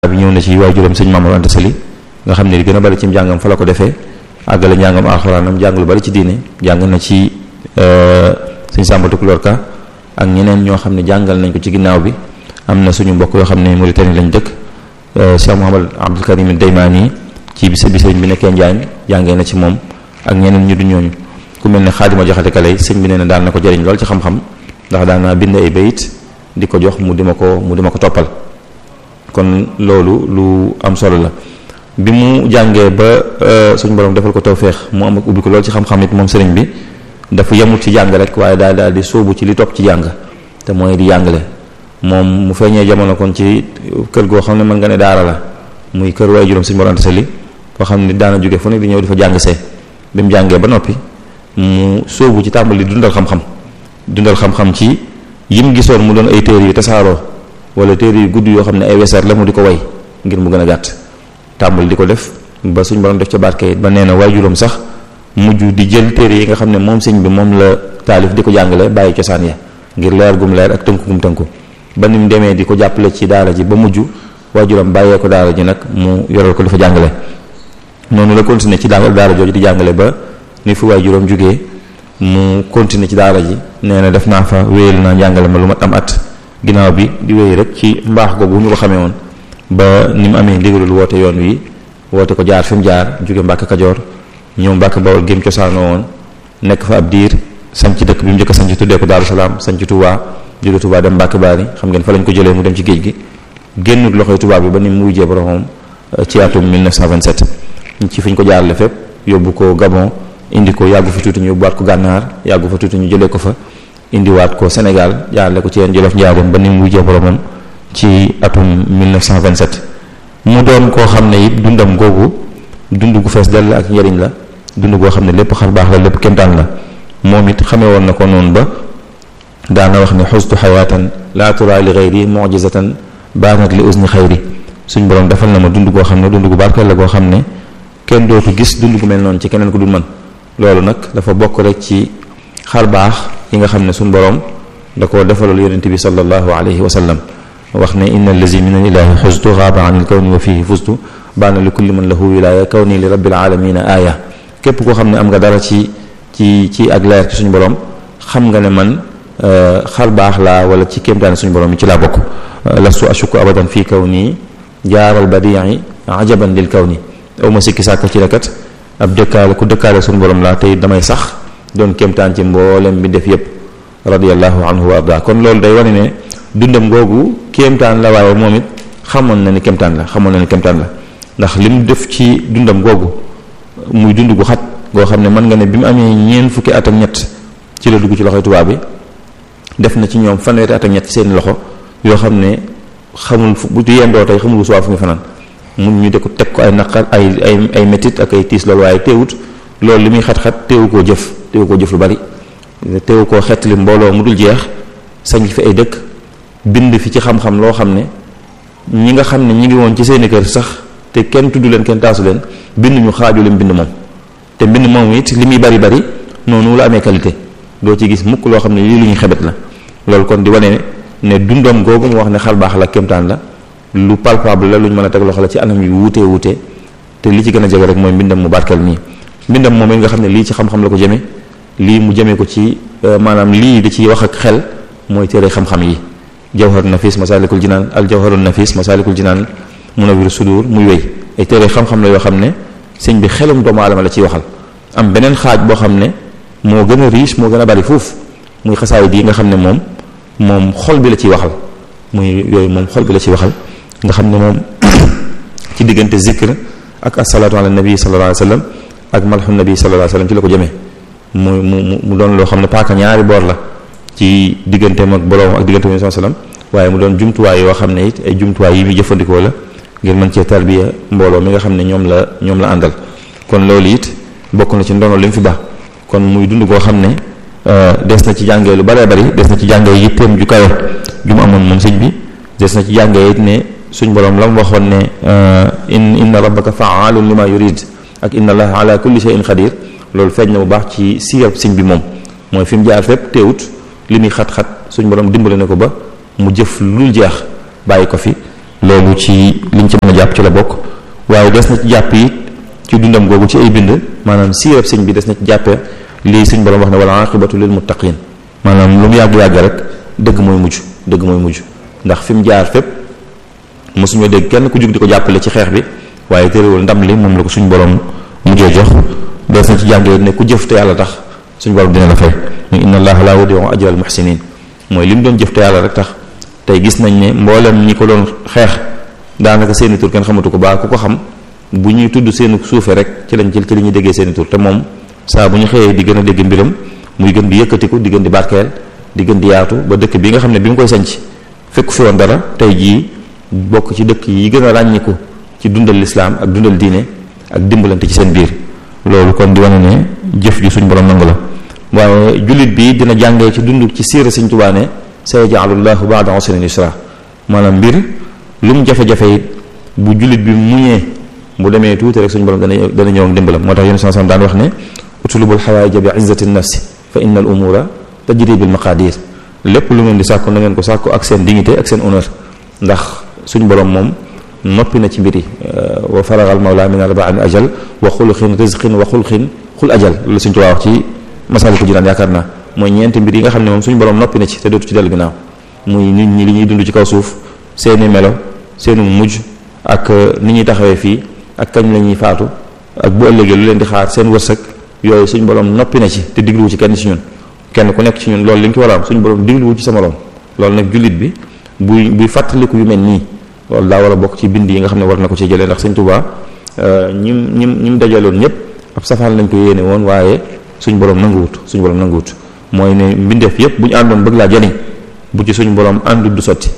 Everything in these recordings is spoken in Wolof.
bi ñëw na ci waajuram sëñ Mamadou Anta Sali nga xam ne li gën a bari ci njàngam fa la ko defee àggale njàngam alxuraanam jàng lu bari ci diine jàng na ci sëñ Samba Tukulóor Ka ak ñeneen ñoo xam ne jàngal nañ ko ci ginnaaw bi am na suñu mbokk yoo xam ne Mauritanie lañ dëkk Cheikh Mouhamad Abdul Karim Daymaani ci bis bi sëñ bi nekkee Njaañ jàngee na ci moom ak ñeneen ñu du ñooñu ku mel ne Xaadima Jaxate Kale sëñ bi nee na daan na ko jëriñ lool ci xam-xam ndax daan naa bind ay bayit di ko jox mu di ma ko mu di ma ko toppal kon loolu lu am solo la bi mu jàngee ba suñu borom defal ko tawféex mu am ak ubbi ko lool ci xam-xam it moom sëriñ bi dafa yemut ci jàng rek waaye daal daal di sóobu ci li topp ci jàng te mooy di jàngale moom mu feeñee jamono kon ci kër goo xam ne mën nga ne daara la muy kër waaye juróom suñu borom Anta Sali foo xam ne daana jóge fu nekk di ñëw di fa jàng see bi mu jàngee ba noppi mu sóobu ci tàmbali dundal xam-xam dundal xam-xam ci yim gisoon mu doon ay téere yu tasaaroo wala téere yu gudd yoo xam ne ay weseer la mu di ko way ngir mu gën a gàtt tàmbali di ko def ba suñ borom def ca barke it ba nee na waajuram sax mujj di jël téere yi nga xam ne moom sëñ bi moom la taalif di ko jàngale bàyyi cosaan ya ngir leer gum leer ak tënku gum tënku ba ni mu demee di ko jàppale ci daara ji ba mujj waajuram bàyyee ko daara ji nag mu yoral ko dafa jàngale noonu la continuer ci daara daara jooju di jàngale ba ni fi waajuram jógee mu continuer ci daara ji nee na def naa fa wéyal naa jàngale ma lu mat am at ginnaaw bi di wéy rek ci mbaax googu ñu ko xamee woon ba ni mu amee ndigalul woote yoon wi woote ko jaar fi mu jaar jóge Mbàkke Kajoor ñëw Mbàkke Bawol gém cosaanoo woon nekk fa ab diir sanc dëkk bi mu njëkk a sanc tuddee ko Daaru Salaam sanc Touba jóge Touba dem Mbàkke Baari xam ngeen fa lañ ko jëlee mu dem ci géej gi génnut loxoy Touba bi ba ni mu wujjee boromam ci atum 1927 ci fi ñu ko jaarale fépp yóbbu ko Gabon indi ko yàggu fa tuuti ñu yóbbuwaat ko gànnaar yàggu fa tuuti ñu jëlee ko fa indiwaat ko Sénégal jaarale ko ci yeen Jolof Njaareem ba ni mu wujjee boromam ci atum 1927 mu doon koo xam ne it dundam googu dund gu fees dell ak njëriñ la dund goo xam ne lépp xar baax la lépp kémtaan la moom it xamee woon na ko noonu ba daana wax ne xustu xayaatan laa tura li xayri mujizatan baanat li usni xayri suñ borom defal na ma dund goo xam ne dund gu barkeel la goo xam ne kenn dootu gis dund gu mel noonu ci keneen ku dul man loolu nag dafa bokk rek ci xar baax yi nga xam ne suñ borom da koo defalul yonente bi sallallahu alayhi wa sallam wax ne inna allazi min al ilahi xustu xaaba an il kawni wa fihi fustu baana li kulli man lahu wilaya kawni li rabbil alamina aaya képp koo xam ne am nga dara ci ci ci ak leer ci suñu borom xam nga ne man xar baax laa wala ci kéemtaane suñu borom yi ci laa bokk lastu ashuku abadan fii kawni jaaral badii ajaban lil kawni aw ma sikki sàkk ci rekat ab dëkkaale ku dëkkaale suñu borom laa tey damay sax doon kéemtaan ci mboolem bi def yépp radiallahu anhu wa arda kon loolu day wane ne dundam googu kéemtaan la waaye moom it xamoon na ni kéemtaan la xamoon na ni kéemtaan la ndax li mu def ci dundam googu muy dund gu xat goo xam ne mën nga ne bi mu amee ñeent fukki at ak ñett ci la dugg ci loxoy tubaab bi def na ci ñoom fanweeri at ak ñett seen loxo yoo xam ne xamul fu bu yendoo tey xamul suwaa fu muy fanaan mun ñu de ko teg ko ay naqar ay ay ay métit ak ay tiis loolu waaye teewut loolu li muy xat-xat teewu koo jëf teewu koo jëf lu bari teewu koo xettali mbooloo mu dul jeex sañ fi ay dëkk bind fi ci xam-xam loo xam ne ñi nga xam ne ñi ngi woon ci seeni kër sax te kenn tudd leen kenn taasu leen bind ñu xaaju lim bind moom te mbind moom it li muy bari bari noonu la amee qualité doo ci gis mukk loo xam ne lii lu ñu xebet la loolu kon di wane ne dundam googu mu wax ne xal baax la kémtaan la lu palpable la lu ñu mën a teg loxo la ci anam yu wuutee wuutee te li ci gën a jege rek mooy mbindam mu barkeel nii mbindam moom it nga xam ne lii ci xam-xam la ko jëme lii mu jëmee ko ci maanaam lii di ci wax ak xel mooy téere xam-xam yi jawhar nafis masalikul jinaan al jawharun nafis masalikul jinaan munawwir sudur muy wéy ay téere xam-xam la yoo xam ne sëñ bi xelum doomu aadama la ciy waxal am beneen xaaj boo xam ne moo gën a riche moo gën a bari foofu muy xasaay di nga xam ne moom moom xol bi la ciy waxal muy yooyu moom xol bi la ciy waxal nga xam ne moom ci diggante zikr ak asalaatu ala nabi sallallahu alayhi wa sallam ak malxu nabi sallallahu alayhi wa sallam ci la ko jëmee mu mu mu doon loo xam ne paaka ñaari boor la ci digganteem ak boroom ak diggante sallallahu alayhi wa sallam waaye mu doon jumtuwaay yoo xam ne it ay jumtuwaay yi muy jëfandikoo la ngir mën cee tarbiya mbooloo mi nga xam ne ñoom la ñoom la àndal kon loolu it bokk na ci ndono li mu fi baax kon muy dund koo xam ne des na ci jàngee lu baree bari des na ci jàngee yitteem ju kawe ju mu amoon moom sëñ bi des na ci jàngee it ne suñ borom la mu waxoon ne in inna rabbaka faalun lima yurid ak inna allaha ala kulli shay'in qadir loolu feeñ na bu baax ci siirab sëñ bi moom mooy fi mu jaar fépp teewut li muy xat-xat suñ borom dimbale na ko ba mu jëf lu jeex bàyyi ko fi loolu ci liñ ci mën a jàpp ci la bokk waaye des na ci jàpp it ci dundam googu ci ay bind maanaam siirab sëñ bi des na ci jàppe lii suñ borom wax ne wala aqibatu lil muttaqin maanaam lu mu yàgg-yàgg rek dëgg mooy mujj dëgg mooy mujj ndax fi mu jaar fépp mosuñoo dégg kenn ku jug di ko jàppale ci xeex bi waaye terewul ndam li moom la ko suñ borom mujjee jox des na ci jàngee ne ku jëf te yàlla tax suñ borom dina la fay mu inna allaha la yudi'u ajra al muhsinin mooy li mu doon jëf te yàlla rek tax tey gis nañ ne mboolem ñi ko doon xeex daanaka seeni tur kenn xamatu ko baa ku ko xam bu ñuy tudd seeni suufe rek ci lañ jël ci li ñuy déggee seeni tur te moom saa bu ñu xëyee di gën a dégg mbiram muy gën di yëkkatiku di gën di barkeel di gën di yaatu ba dëkk bi nga xam ne bi mu koy sanc fekk fi woon dara tey jii bokk ci dëkk yi gën a ràññiku ci dundal lislaam ak dundal diine ak dimbalante ci seen biir loolu kon di wane ne jëf ju suñ borom nangu la waaye jullit bi dina jàngee ci dund ci siira Sëñ Tuubaa ne sayaj'alu llahu ba'da usrin yusra maanaam mbir lu mu jafe-jafe it bu jullit bi muñee bu demee tuuti rek suñu borom dana dana ñëw ak dimbalam moo tax yéen saa daan wax ne utlubul xawaaija bi izzati nafsi fa inna al umura tajri bil maqadir lépp lu ngeen di sàkku na ngeen ko sàkku ak seen dignité ak seen honneur ndax suñu borom moom noppi na ci mbir yi wa faragal mawla min arba'in ajal wa xuluxin rizqin wa xulxin xul ajal loolu suñu tuwaa wax ci masaliku jinaan yaakaar naa mooy ñeenti mbir yi nga xam ne moom suñu borom noppi na ci te dootu ci dellu ginnaaw muy nit ñi li ñuy dund ci kaw suuf seeni melo seenu mujj ak ni ñuy taxawee fii ak kañ la ñuy faatu ak bu ëllëgee lu leen di xaar seen wërsëg yooyu suñu borom noppi na ci te digluwu ci kenn ci ñun kenn ku nekk ci ñun loolu li nga ko war a am suñu borom digluwu ci sa morom loolu nag jullit bi buy buy fàttaliku yu mel nii loolu daa war a bokk ci bind yi nga xam ne war na ko ci jëlee ndax Sëñ Tuubaa ñim ñim ñim dajaloon ñëpp ab safaan lañ ko yéene woon waaye suñu borom nanguwut suñu borom nanguwut mooy ne mbindeef yëpp bu ñu àndoon bëgg laa jariñ bu ci suñu borom àndut du sotti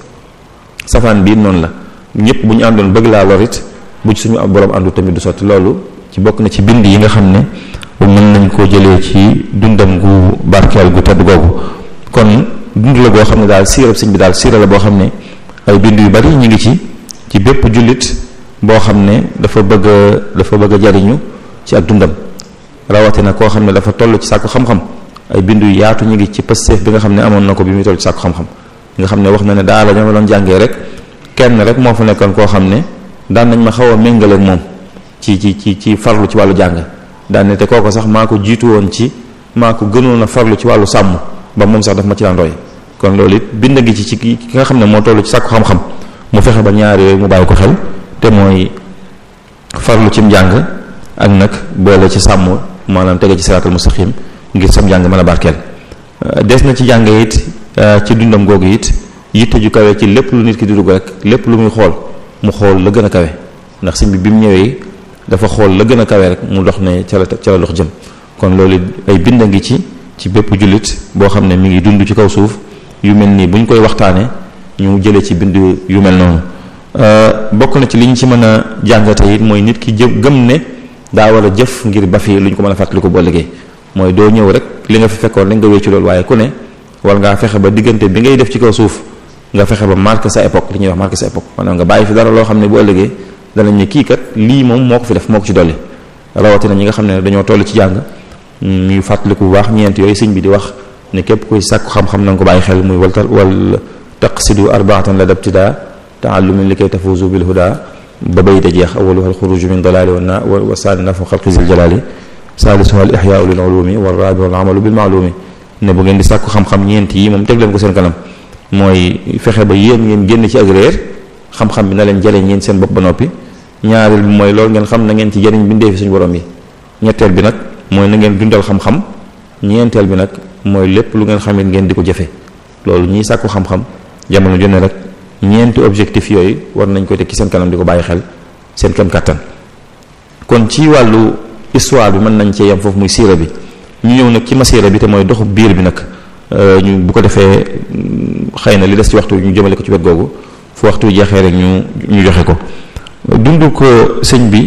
safaan bii noonu la ñëpp bu ñu àndoon bëgg laa lorit bu ci suñu borom àndut tamit du sotti loolu ci bokk na ci bind yi nga xam ne mën nañ koo jëlee ci dundam gu barkeel gu tedd googu kon dund la boo xam ne daal siirab sëñ bi daal siira la boo xam ne ay bind yu bari ñu ngi ci ci bépp jullit boo xam ne dafa bëgg a dafa bëgg a jariñu ci ak dundam rawatina koo xam ne dafa toll ci sàkku xam-xam ay bind yu yaatu ñu ngi ci pësteef bi nga xam ne amoon na ko bi muy toll ci sàkku xam-xam nga xam ne wax na ne daal la ñoo doon jàngee rek kenn rek moo fa nekkoon koo xam ne daan nañ ma xaw a méngale ak moom ci ci ci ci farlu ci wàllu jàng daan ne te kooko sax maa ko jiitu woon ci maa ko gënoon a farlu ci wàllu sàmm ba moom sax daf ma ci daan roy kon loolu it bind ngi ci ci ki nga xam ne moo toll ci sàkku xam-xam mu fexe ba ñaar yooyu mu bàyyi ko xel te mooy farlu cim njàng ak nag boole ci sàmm maanaam tege ci siraatal mustaqim ngir sam njàng mën a barkeel des na ci jàng it ci dundam googu it yitte ju kawe ci lépp lu nit ki di dugg rek lépp lu muy xool mu xool la gën a kawe ndax sëñ bi bi mu ñëwee dafa xool la gën a kawe rek mu dox ne ca la ca la dox jëm kon loolu ay bind ngi ci ci bépp jullit boo xam ne mi ngi dund ci kaw suuf yu mel nii bu ñu koy waxtaanee ñu jëlee ci bind yu mel noonu bokk na ci li ñu ci mën a jàngate it mooy nit ki jë gëm ne daa war a jëf ngir ba fi lu ñu ko mën a fàttali ko boo liggéey mooy doo ñëw rek li nga fi fekkoon rek nga wéccu loolu waaye ku ne war ngaa fexe ba diggante bi ngay def ci kaw suuf nga fexe ba marqué sa époque li ñuy wax marqué sa époque maanaam nga bàyyi fi dara loo xam ne bu ëllëgee danañ ne kii kat lii moom moo ko fi def moo ko ci dolli rawatina ñi nga xam ne dañoo toll ci jàng ñuy fàttaliku bu baax ñeent yooyu sëñ bi di wax ne képp kuy sàkku xam-xam na nga ko bàyyi xel muy wal wal taqsidu arbaatan la dabtida taallumin li kay tafuzu bil huda ba bay da jeex awaluha alxuruju min dalali wa na wa saani nafu xalqi zil jalali saalisuha al ixyaau lil ulumi wa rabiu al amalu bil maalumi ne bu ngeen di sàkku xam-xam ñeent yi moom teg leen ko seen kanam mooy fexe ba yéen ngeen génn ci ak réer xam-xam bi na leen jëlee ñeen seen bopp ba noppi ñaareel bi mooy loolu ngeen xam na ngeen ci jëriñ bindee fi suñu borom yi ñetteel bi nag mooy na ngeen dundal xam-xam ñeenteel bi nag mooy lépp lu ngeen xamit ngeen di ko jëfe loolu ñiy sàkku xam-xam jamono jonne rek ñeenti objectif yooyu war nañ ko teg ci seen kanam di ko bàyyi xel seen kem kàttan kon ci wàllu histoire bi mën nañ cee yem foofu muy siira bi ñu ñëw nag ci masiira bi te mooy doxu biir bi nag ñu bu ko defee xëy na li des ci waxtu ñu jëmale ko ci wet googu fu waxtu jeexee rek ñu ñu joxe ko dund ko sëñ bi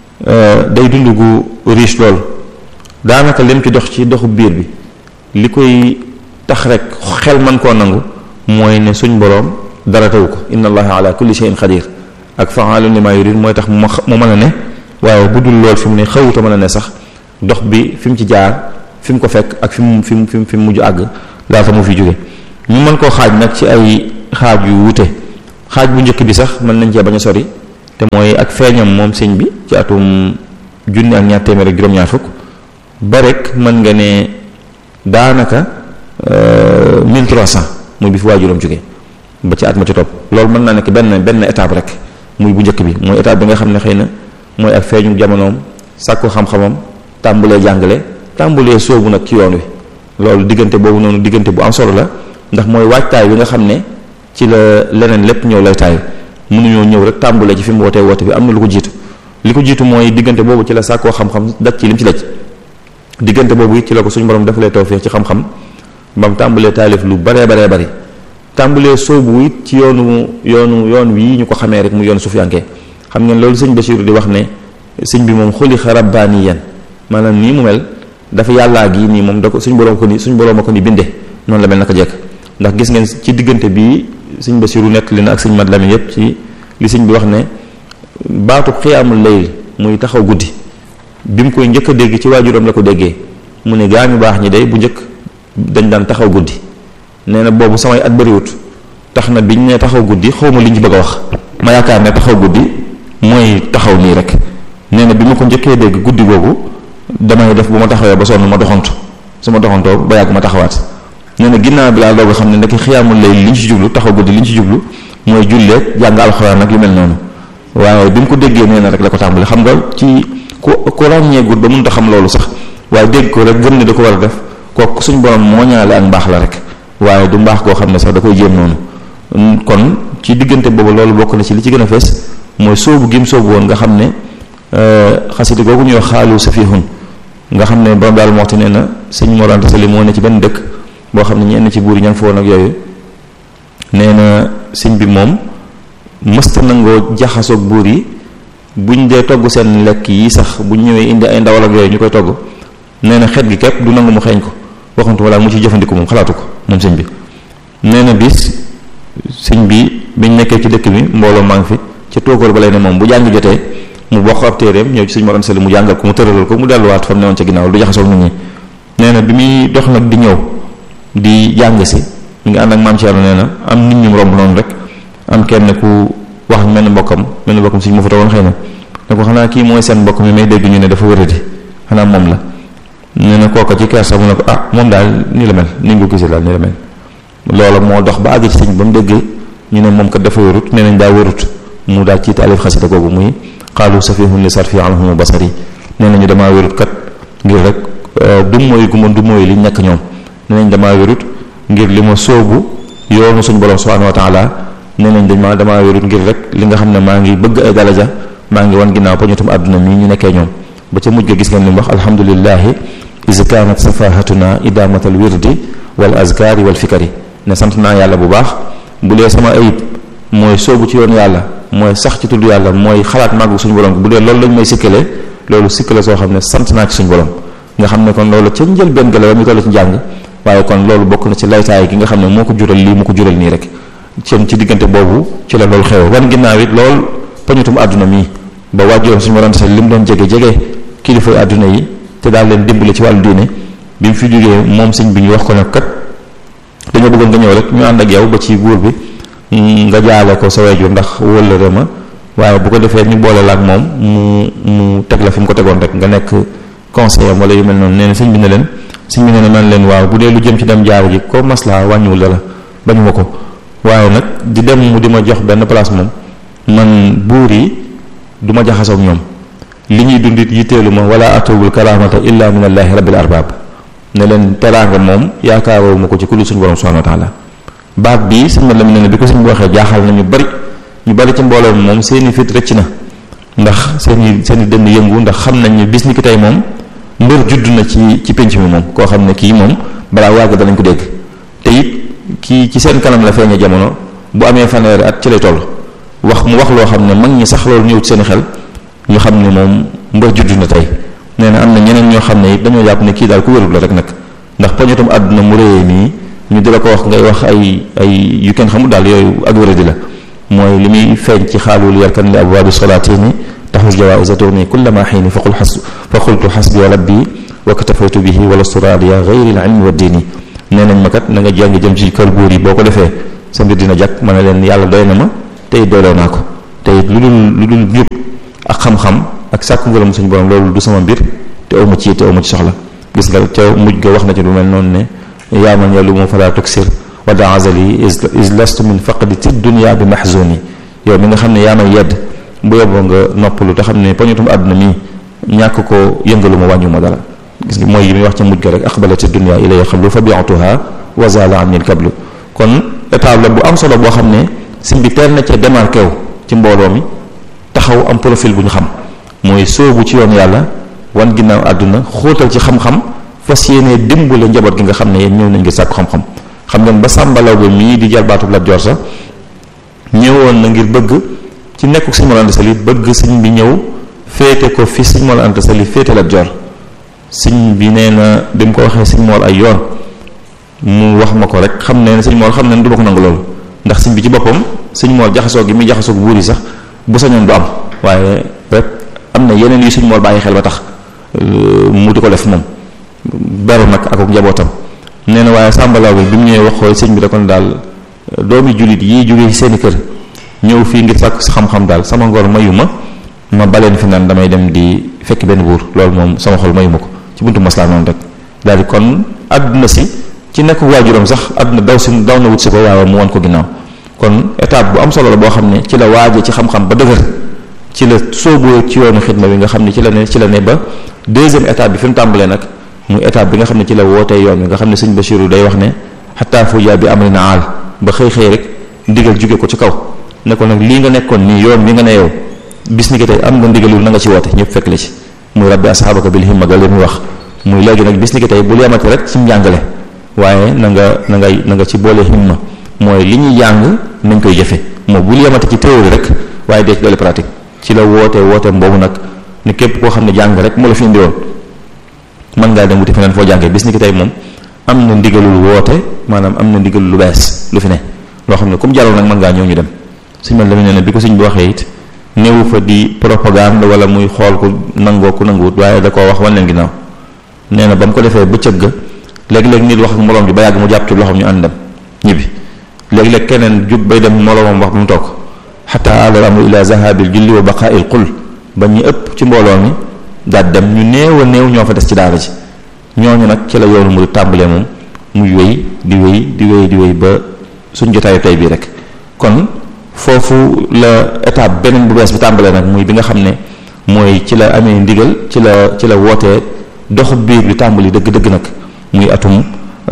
day dund gu riche lool daanaka lim ci dox ci doxu biir bi li koy tax rek xel man koo nangu mooy ne suñ boroom dara taw ko inna allaha ala kulli shay'in xadir ak fa'alun lima yurid mooy tax mu mu mën a ne waaye bu dul lool fi mu ne xawuta mën a ne sax dox bi fi mu ci jaar fi mu ko fekk ak fi mu fi mu fi mu mujj àgg laata mu fi jóge ñu mën koo xaaj nag ci ay xaaj yu wute xaaj bu njëkk bi sax mën nañ cee bañ a sori te mooy ak feeñam moom sëñ bi ci atum junni ak ñaar téeméer ak juróom-ñaar fukk ba rek mën nga ne daanaka 1300 muy bi fi waajuram jóge ba ci at ma ci topp loolu mën naa nekk benn benn étape rek muy bu njëkk bi mooy étape bi nga xam ne xëy na mooy ak feeñu jamonoom sàkku xam-xamam tàmbulee jàngale tàmbulee soobu nag ci yoon wi loolu diggante boobu noonu diggante bu am solo la ndax mooy waajtaay bi nga xam ne ci la leneen lépp ñëw lay taayu mënuñoo ñëw rek tàmbulee ci fi mu wootee woote bi am na lu ko jiitu li ko jiitu mooy diggante boobu ci la sàkkoo xam-xam daj ci lim ci daj diggante boobu it ci la ko suñu borom defalee tawfeex ci xam-xam bam tàmbulee taalif lu baree baree bari tàmbulee soobu it ci yoonu yoonu yoon wii ñu ko xamee rek mu yoonu sufiyankee xam ngeen loolu sëñ Basiru di wax ne sëñ bi moom xuliqa rabbaaniyan maanaam nii mu mel dafa yàllaa gi nii moom da ko suñ borom ko ni suñ borom a ko ni binde noonu la mel naka jekk ndax gis ngeen ci diggante bii sëñ Basiru nekk li na ak sëñ Mat Lamin yépp ci li sëñ bi wax ne baatu xiyaamul layl muy taxaw guddi bi mu koy njëkk a dégg ci waajuram la ko déggee mu ne gaa ñu baax ñi day bu njëkk dañ daan taxaw guddi nee na boobu samay at bëriwut tax na biñ ne taxaw guddi xaw ma li ñu bëgg a wax ma yaakaar ne taxaw guddi mooy taxaw nii rek nee na bi ma ko njëkkee dégg guddi googu damay def bu ma taxawee ba sonn ma doxantu su ma doxantoo ba yàgg ma taxawaat nee na ginnaaw bi laa doog a xam ne ndekki xiyaamul lay li ñu ci jublu taxaw guddi li ñu ci jublu mooy julleeg jàng alxuraan ak yu mel noonu waaye bi mu ko déggee nee na rek la ko tàmbali xam nga ci ku ku ràññeegul ba mënut a xam loolu sax waaye dégg ko rek gëm ne da ko war a def kooku suñ borom moo ñaale ak mbaax la rek waaye du mbaax koo xam ne sax da koy jéem noonu kon ci diggante boobu loolu bokk na ci li ci gën a fees mooy soobu gim soobu woon nga xam ne xasida googu ñuy xaalu safihun nga xam ne borom daal moxti nee na sëñ Mor Anta Sali moo ne ci benn dëkk boo xam ne ñenn ci buur yi ña fa woon ak yooyu nee na sëñ bi moom mësta nangoo jaxasoog buur yi buñ dee togg seen lekk yi sax buñ ñëwee indi ay ndawal ak yooyu ñu koy togg nee na xet gi képp du nangu mu xeeñ ko waxantu wala mu ci jëfandiku moom xalaatu ko moom sëñ bi nee na bis sëñ bi biñ nekkee ci dëkk bi mbooloo maa ngi fi ca tóokóor ba lay ne moom bu jàng jotee mu bokk ab téeréem ñëw ci sëñ Mor Anta Sali mu jàngal ko mu tëralal ko mu delluwaat fa mu newoon ca ginnaaw du jaxasoog nit ñi nee na bi muy dox nag di ñëw di jàng si mi ngi ànd ak maam Thierno nee na am nit ñu romb noonu rek am kenn ku wax mel ni mbokkam mel ni mbokkam sëñ mu fa toogoon xëy na ne ko xanaa kii mooy seen mbokk mi may dégg ñu ne dafa wëradi xanaa moom la nee na kooka ci kersa mu ne ko ah moom daal nii la mel ni nga ko gisee daal nii la mel loola moo dox ba àgg ci sëñ ba mu dégg ñu ne moom kat dafa wërut nee nañ daa wërut mu daal ci taalif xasida googu muy xaalu safihun li sarfi anhum basari nee nañu damaa wérut kat ngir rek du mooy gu ma du mooy li ñàkk ñoom nee nañ damaa wérut ngir li ma sóobu yoonu suñu borom subhanahu wa taala nee nañ dañ ma damaa wérut ngir rek li nga xam ne maa ngi bëgg ay daraja maa ngi wan ginnaaw pañutum àdduna mii ñu nekkee ñoom ba ca mujj ga gis ngeen li mu wax alhamdulillahi is kanat safahatuna idamatal wirdi wal azkari wal fikari ne sant naa yàlla bu baax bu dee sama ayib mooy sóobu ci yoonu yàlla mooy sax ci tudd yàlla mooy xalaat màggu suñu borom bu dee loolu lañ may sikkalee loolu sikkale soo xam ne sant naa ci suñu borom nga xam ne kon loolu ca njël benn gala ba mu toll ci njàng waaye kon loolu bokk na ci laytaay gi nga xam ne moo ko jural lii mu ko jural nii rek cen ci diggante boobu ci la loolu xew wan ginnaaw it lool pañutum àdduna mii ba waajuram suñu borom li mu doon jege jege kilifay àdduna yi te daal leen dimbale ci wàllu diine bi mu fi jógee moom sëñ bi ñu wax ko nag kat dañoo bëggoon nga ñëw rek ñu ànd ak yow ba ci buur bi nga jaale ko sa waajur ndax wëllëre ma waaye bu ko defee ñu boole la ak moom mu mu teg la fi mu ko tegoon rek nga nekk conseiller wala yu mel noonu nee na sëñ bi ne leen sëñ bi ne ne man leen waaw bu dee lu jëm ci dem jaar ji ko maslaa wàññiwul dara bañu ma ko waaye nag di dem mu di ma jox benn place moom man buur yi du ma jaxasoo ak ñoom li ñuy dundit yitteelu ma wala atawul karaamata illa min allahi rabbil arbab ne leen teraanga moom yaakaaroo ma ko ci kullu suñu borom subhanahu wa taala baat bii sëñ ma la mu ne bi ko sëñ bi waxee jaaxal na ñu bari ñu bari ci mbooloo moom seeni fit rëcc na ndax seeni seeni dënn yëngu ndax xam nañ ne bis ni ki tey moom mbër judd na ci ci penc mi moom koo xam ne kii moom balaa yàgg danañ ko dégg te it kii ci seen kanam la feeñe jamono bu amee fanweeri at ci lay toll wax mu wax loo xam ne mag ñi sax loolu ñëw ci seen xel ñu xam ne moom mbër judd na tey nee na am na ñeneen ñoo xam ne it dañoo jàpp ne kii daal ku wérul la rek nag ndax poñatum àdduna mu réyee nii ñu di la ko wax ngay wax ay ay yu kenn xamul daal yooyu ak wéradi la mooy li muy feeñ ci xaalul yarkan li abwaabi solaatini taxus jawaisa tourni kullama xiini fa qul xas fa qultu xasbi rabbi wa katafaytu bihi wala suraadiya gayri l ilmi wa diini nee nañ ma kat na nga jàng jëm ci kër buur yi boo ko defee sa mbir dina jàkk ma ne leen yàlla doy na ma tey dooloo naa ko tey lu dul lu dul njub ak xam-xam ak sàkku ngërëm suñu borom loolu du sama mbir te amu ci te amu ci soxla gis nga ca mujj ga wax na ci lu mel noonu ne yaa man yàllu moom falaa tuksir wada azali is lastu min faqdi ti dunia bi mahzuni yow mi nga xam ne yaa may yedd bu yoboo nga noppalu te xam ne poñutum àdduna mi ñàkk ko yëngalu ma wàññu ma dara gis nga mooy yi muy wax ca mujj ga rek aqbalati dunia ilay xablu fa bi'tuha wa zala anni kablu kon étape la bu am solo boo xam ne sëñ bi teel na ca démarqué wu ci mbooloo mi taxaw am profil bu ñu xam mooy sóobu ci yoon yàlla wan ginnaaw àdduna xóotal ci xam-xam fas yéenee dimbale njaboot gi nga xam ne yéen ñëw nañ ngir sàkku xam-xam xam ngeen ba sàmbalaw ba mii di jarbaatu Lat Joor sax ñëwoon na ngir bëgg ci nekkuk sëñ Mor Anta Sali bëgg sëñ bi ñëw féete ko fi sëñ Mor Anta Sali féete Lat Joor sëñ bi nee na bi mu ko waxee sëñ Mor ay yoon mu wax ma ko rek xam ne sëñ Mor xam ne du ma ko nangu loolu ndax sëñ bi ci boppam sëñ Mor jaxasoo gi muy jaxasoo buur yi sax bu sañoon du am waaye rek am na yeneen yu sëñ Mor bàyyi xel ba tax mu di ko def moom beru nag ak njabootam nee na waaye sàmbalaw bi bi mu ñëwee wax ko sëñ bi da kon daal doomi jullit yi jógee seeni kër ñëw fii ngir sàkk xam-xam daal sama ngor mayu ma ma baleen fi naan damay dem di fekk benn buur loolu moom sama xol mayu ma ko ci buntu maslaa noonu rek daal di kon àdduna si ci nekk waajuram sax àdduna daw si daw na wut si ko waaye mu won ko ginnaaw kon étape bu am solo la boo xam ne ci la waaje ci xam-xam ba dëgër ci la sóoboo ci yoonu xidma bi nga xam ne ci la ne ci la ne ba deuxième étape bi fi mu tàmbalee nag muy étape bi nga xam ne ci la wootee yoon wi nga xam ne sëñ Bachirou day wax ne xataa fu jaa bi amri na aal ba xëy xëy rek ndigal jóge ko ci kaw ne ko nag lii nga nekkoon nii yoon wi nga ne yow bis ni ki tey am nga ndigalul na nga ci woote ñëpp fekk la ci muy rabbi asxaabaka bil himma ga li muy wax muy léegi nag bis ni ki tey bul yemati rek ci njàngale waaye na nga na ngay na nga ci boole himma mooy li ñuy jàng nañ koy jëfe moo bul yemati ci théorie rek waaye dee ci doole pratique ci la wootee wooteem boobu nag ne képp koo xam ne jàng rek moo la fi indiwoon mën ngaa dem wuti feneen foo jàngee bis ni ki tey moom am na ndigalul woote maanaam am na ndigalul lu bees lu fi ne loo xam ne comme jàlloon nag mën ngaa ñëw ñu dem suñ man la mu ne ne bi ko suñ bi waxee it néewu fa di propagande wala muy xool ku nangoo ku nanguwut waaye da koo wax wan leen ginnaaw nee na ba mu ko defee bëccëg ga léeg-léeg nit wax ak moroom ji ba yàgg mu jàpp ci loxoom ñu ànd dem ñibbi léeg-léeg keneen jug bay dem moroomam wax ba mu toog xataa alal amru ila zahabil julli wa baqaa'il qul ba ñu ëpp ci mbooloo mi daal dem ñu néew a néew ñoo fa des ci daara ji ñooñu nag ci la yoonu mu tàmbalee moom muy wéy di wéy di wéy di wéy ba suñ jotaayu tey bii rek kon foofu la étape beneen bu bees bi tàmbalee nag muy bi nga xam ne mooy ci la amee ndigal ci la ci la wootee doxu biir bi tàmbali dëgg-dëgg nag muy atum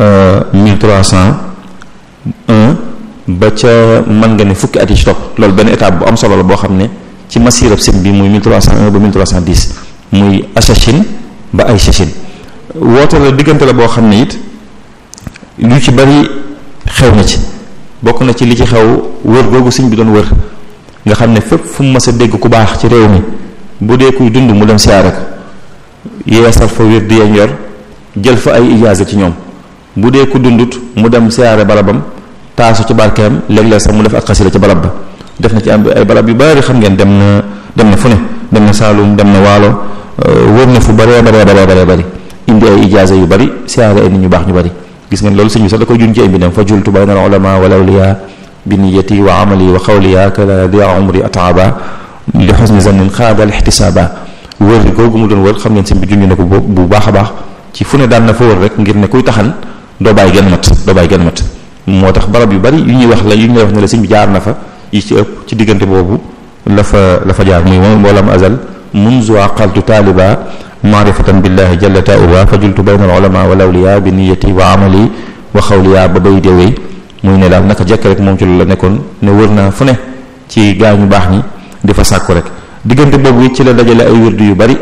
1301 ba ca mën nga ne fukki at yi ci topp loolu benn étape bu am solo la boo xam ne ci masirab sëñ bi muy 1301 ba 1310 muy Achachine ba ay Chachine woote la diggante la boo xam ne it lu ci bari xew na ci bokk na ci li ci xew wër googu sëñ bi doon wër nga xam ne fépp fu mu mës a dégg ku baax ci réew mi bu dee kuy dund mu dem siyaare ko yeesal fa wér di yañ yor jël fa ay ijaaza ci ñoom bu dee ku dundut mu dem siyaare barabam taasu ci barkeem léeg-léeg sax mu def ak xasida ci barab ba def na ci am ay barab yu bari xam ngeen dem na dem na fu ne dem na Saalum dem na Waalo wër na fu bëree baree baree baree bëri indi ay ijaaza yu bari siyaare ay nit ñu baax ñu bari gis ngeen loolu sëñ bi sax da koy jun ci ay mbindam fa jultu bayna al ulama wal awliya bi niyati wa amali wa xawliya kala dia umri ataaba li xusni zannin xaada al ixtisaaba wër googu mu doon wër xam ngeen sëñ bi junj na ko bu baax a baax ci fu ne daan na fa wër rek ngir ne kuy taxan doo bàyyi genn mat doo bàyyi genn mat moo tax barab yu bari yu ñuy wax la yu ñuy wax ne la sëñ bi jaar na fa yi ci ëpp ci diggante boobu la fa la fa jaar muy moom mboolam azal munzu aqaltu taaliba maarifatan billahi jalla taauba fa jultu bayna al ulama wal awliya bi niyati wa amali wa xawliya ba bay deewee muy ne daal naka jekk rek moom ci loolu la nekkoon ne wër naa fu ne ci gaa ñu baax ñi di fa sàkku rek diggante boobu it ci la dajale ay wirdu yu bari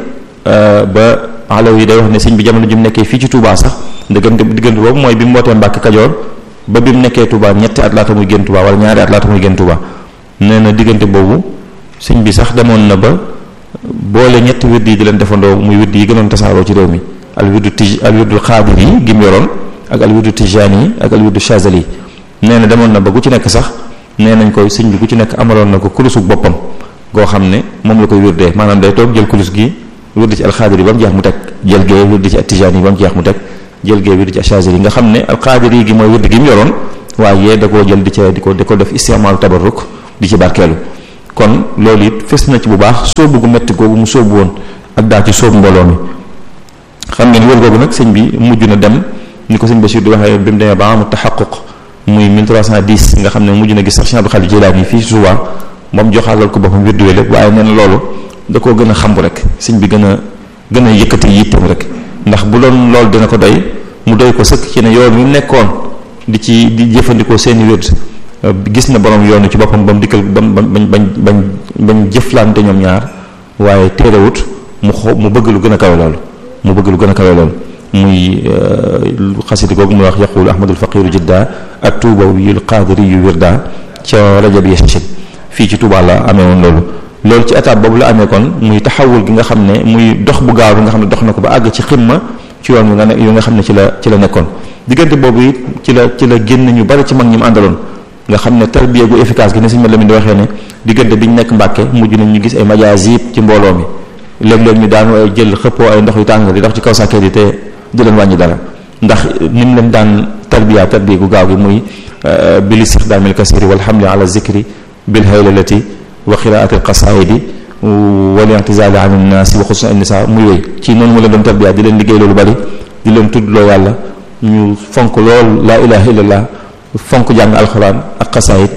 ba alaw yi day wax ne sëñ bi jamono ji mu nekkee fii ci Touba sax diggante diggante boobu mooy bi mu wootee Mbàkke Kajoor ba bi mu nekkee Touba ñetti at laata muy génn Touba wala ñaari at laata muy génn Touba nee na diggante boobu sëñ bi sax demoon na ba boole ñetti wird yi di leen defandoo muy wird yi gënoon tasaaroo ci réew mi al wirdu tij al wirdu xaadir yi gim yoroon ak al wirdu tijaani yi ak al wirdu chazali yi nee na demoon na ba ku ci nekk sax nee nañ koy sëñ bi ku ci nekk amaloon na ko kulusu boppam goo xam ne moom la koy wirdee maanaam day toog jël kulus gi wirdi ci al xaadir yi ba mu jeex mu teg jël gee wirdi ci al tijaani yi ba mu jeex mu teg jël gee wirdi ci al chazali yi nga xam ne al xaadir yi gi mooy wirdi gi mu yoroon waaye da koo jël di ca di ko di ko def istimaalu tabarruk di ci barkeelu kon loolu it fes na ci bu baax sóobu gu metti googu mu sóobu woon ak daa ci sóobu mbooloo mi xam ngeen wër googu nag sëñ bi mujj na dem ni ko sëñ Bachir di waxee bi mu demee ba amu taxaquq muy 1310 nga xam ne mujj na gis sax Cheikh Abdou Khadir Jilaani fii ci Touba moom joxaalal ko boppam wirdu lépp waaye nee na loolu da koo gën a xambu rek sëñ bi gën a gën a yëkkati yitteem rek ndax bu doon loolu dina ko doy mu doy ko sëkk ci ne yoon wi nekkoon di ci di jëfandikoo seeni wird gis na borom yoonu ci boppam ba mu dikkal ba bañ bañ bañ bañ jëflante ñoom ñaar waaye téerewut mu xo mu bëgg lu gën a kawe loolu mu bëgg lu gën a kawe loolu muy xasida googu muy wax yaqulu ahmadul faqiru jidda ak tuuba yul qaadiri yu wirda ca rajab yashin fii ci Touba la amee woon loolu loolu ci étape boobu la amee kon muy taxawul gi nga xam ne muy dox bu gaaw bi nga xam ne dox na ko ba àgg ci ximma ci yoon wi nga ne yu nga xam ne ci la ci la nekkoon diggante boobu it ci la ci la génn ñu bari ci mag ñi mu àndaloon nga xam ne tarbiya gu efficace gi ne suñu la mi di waxee ne diggante bi ñu nekk Mbàkke mujj nañ ñu gis ay majaasib ci mbooloo mi léeg-léeg ñu daanu ay jël xëppoo ay ndox yu tàng di dox ci kaw sàkket yi te du leen wàññi dara ndax ni mu leen daan tarbiya tarbiya gu gaaw gi muy bil istixdaamil kasiri wal hamli ala zikri bil haylalati wa qiraati alqasaidi wal i'tizali an innaasi wa xususan innisa muy wéy ci noonu mu leen doon tarbiya di leen liggéey loolu bari di leen tuddloo yàlla ñu fonk lool laa ilaha illallah fonk jàng alxuraan ak xasaayit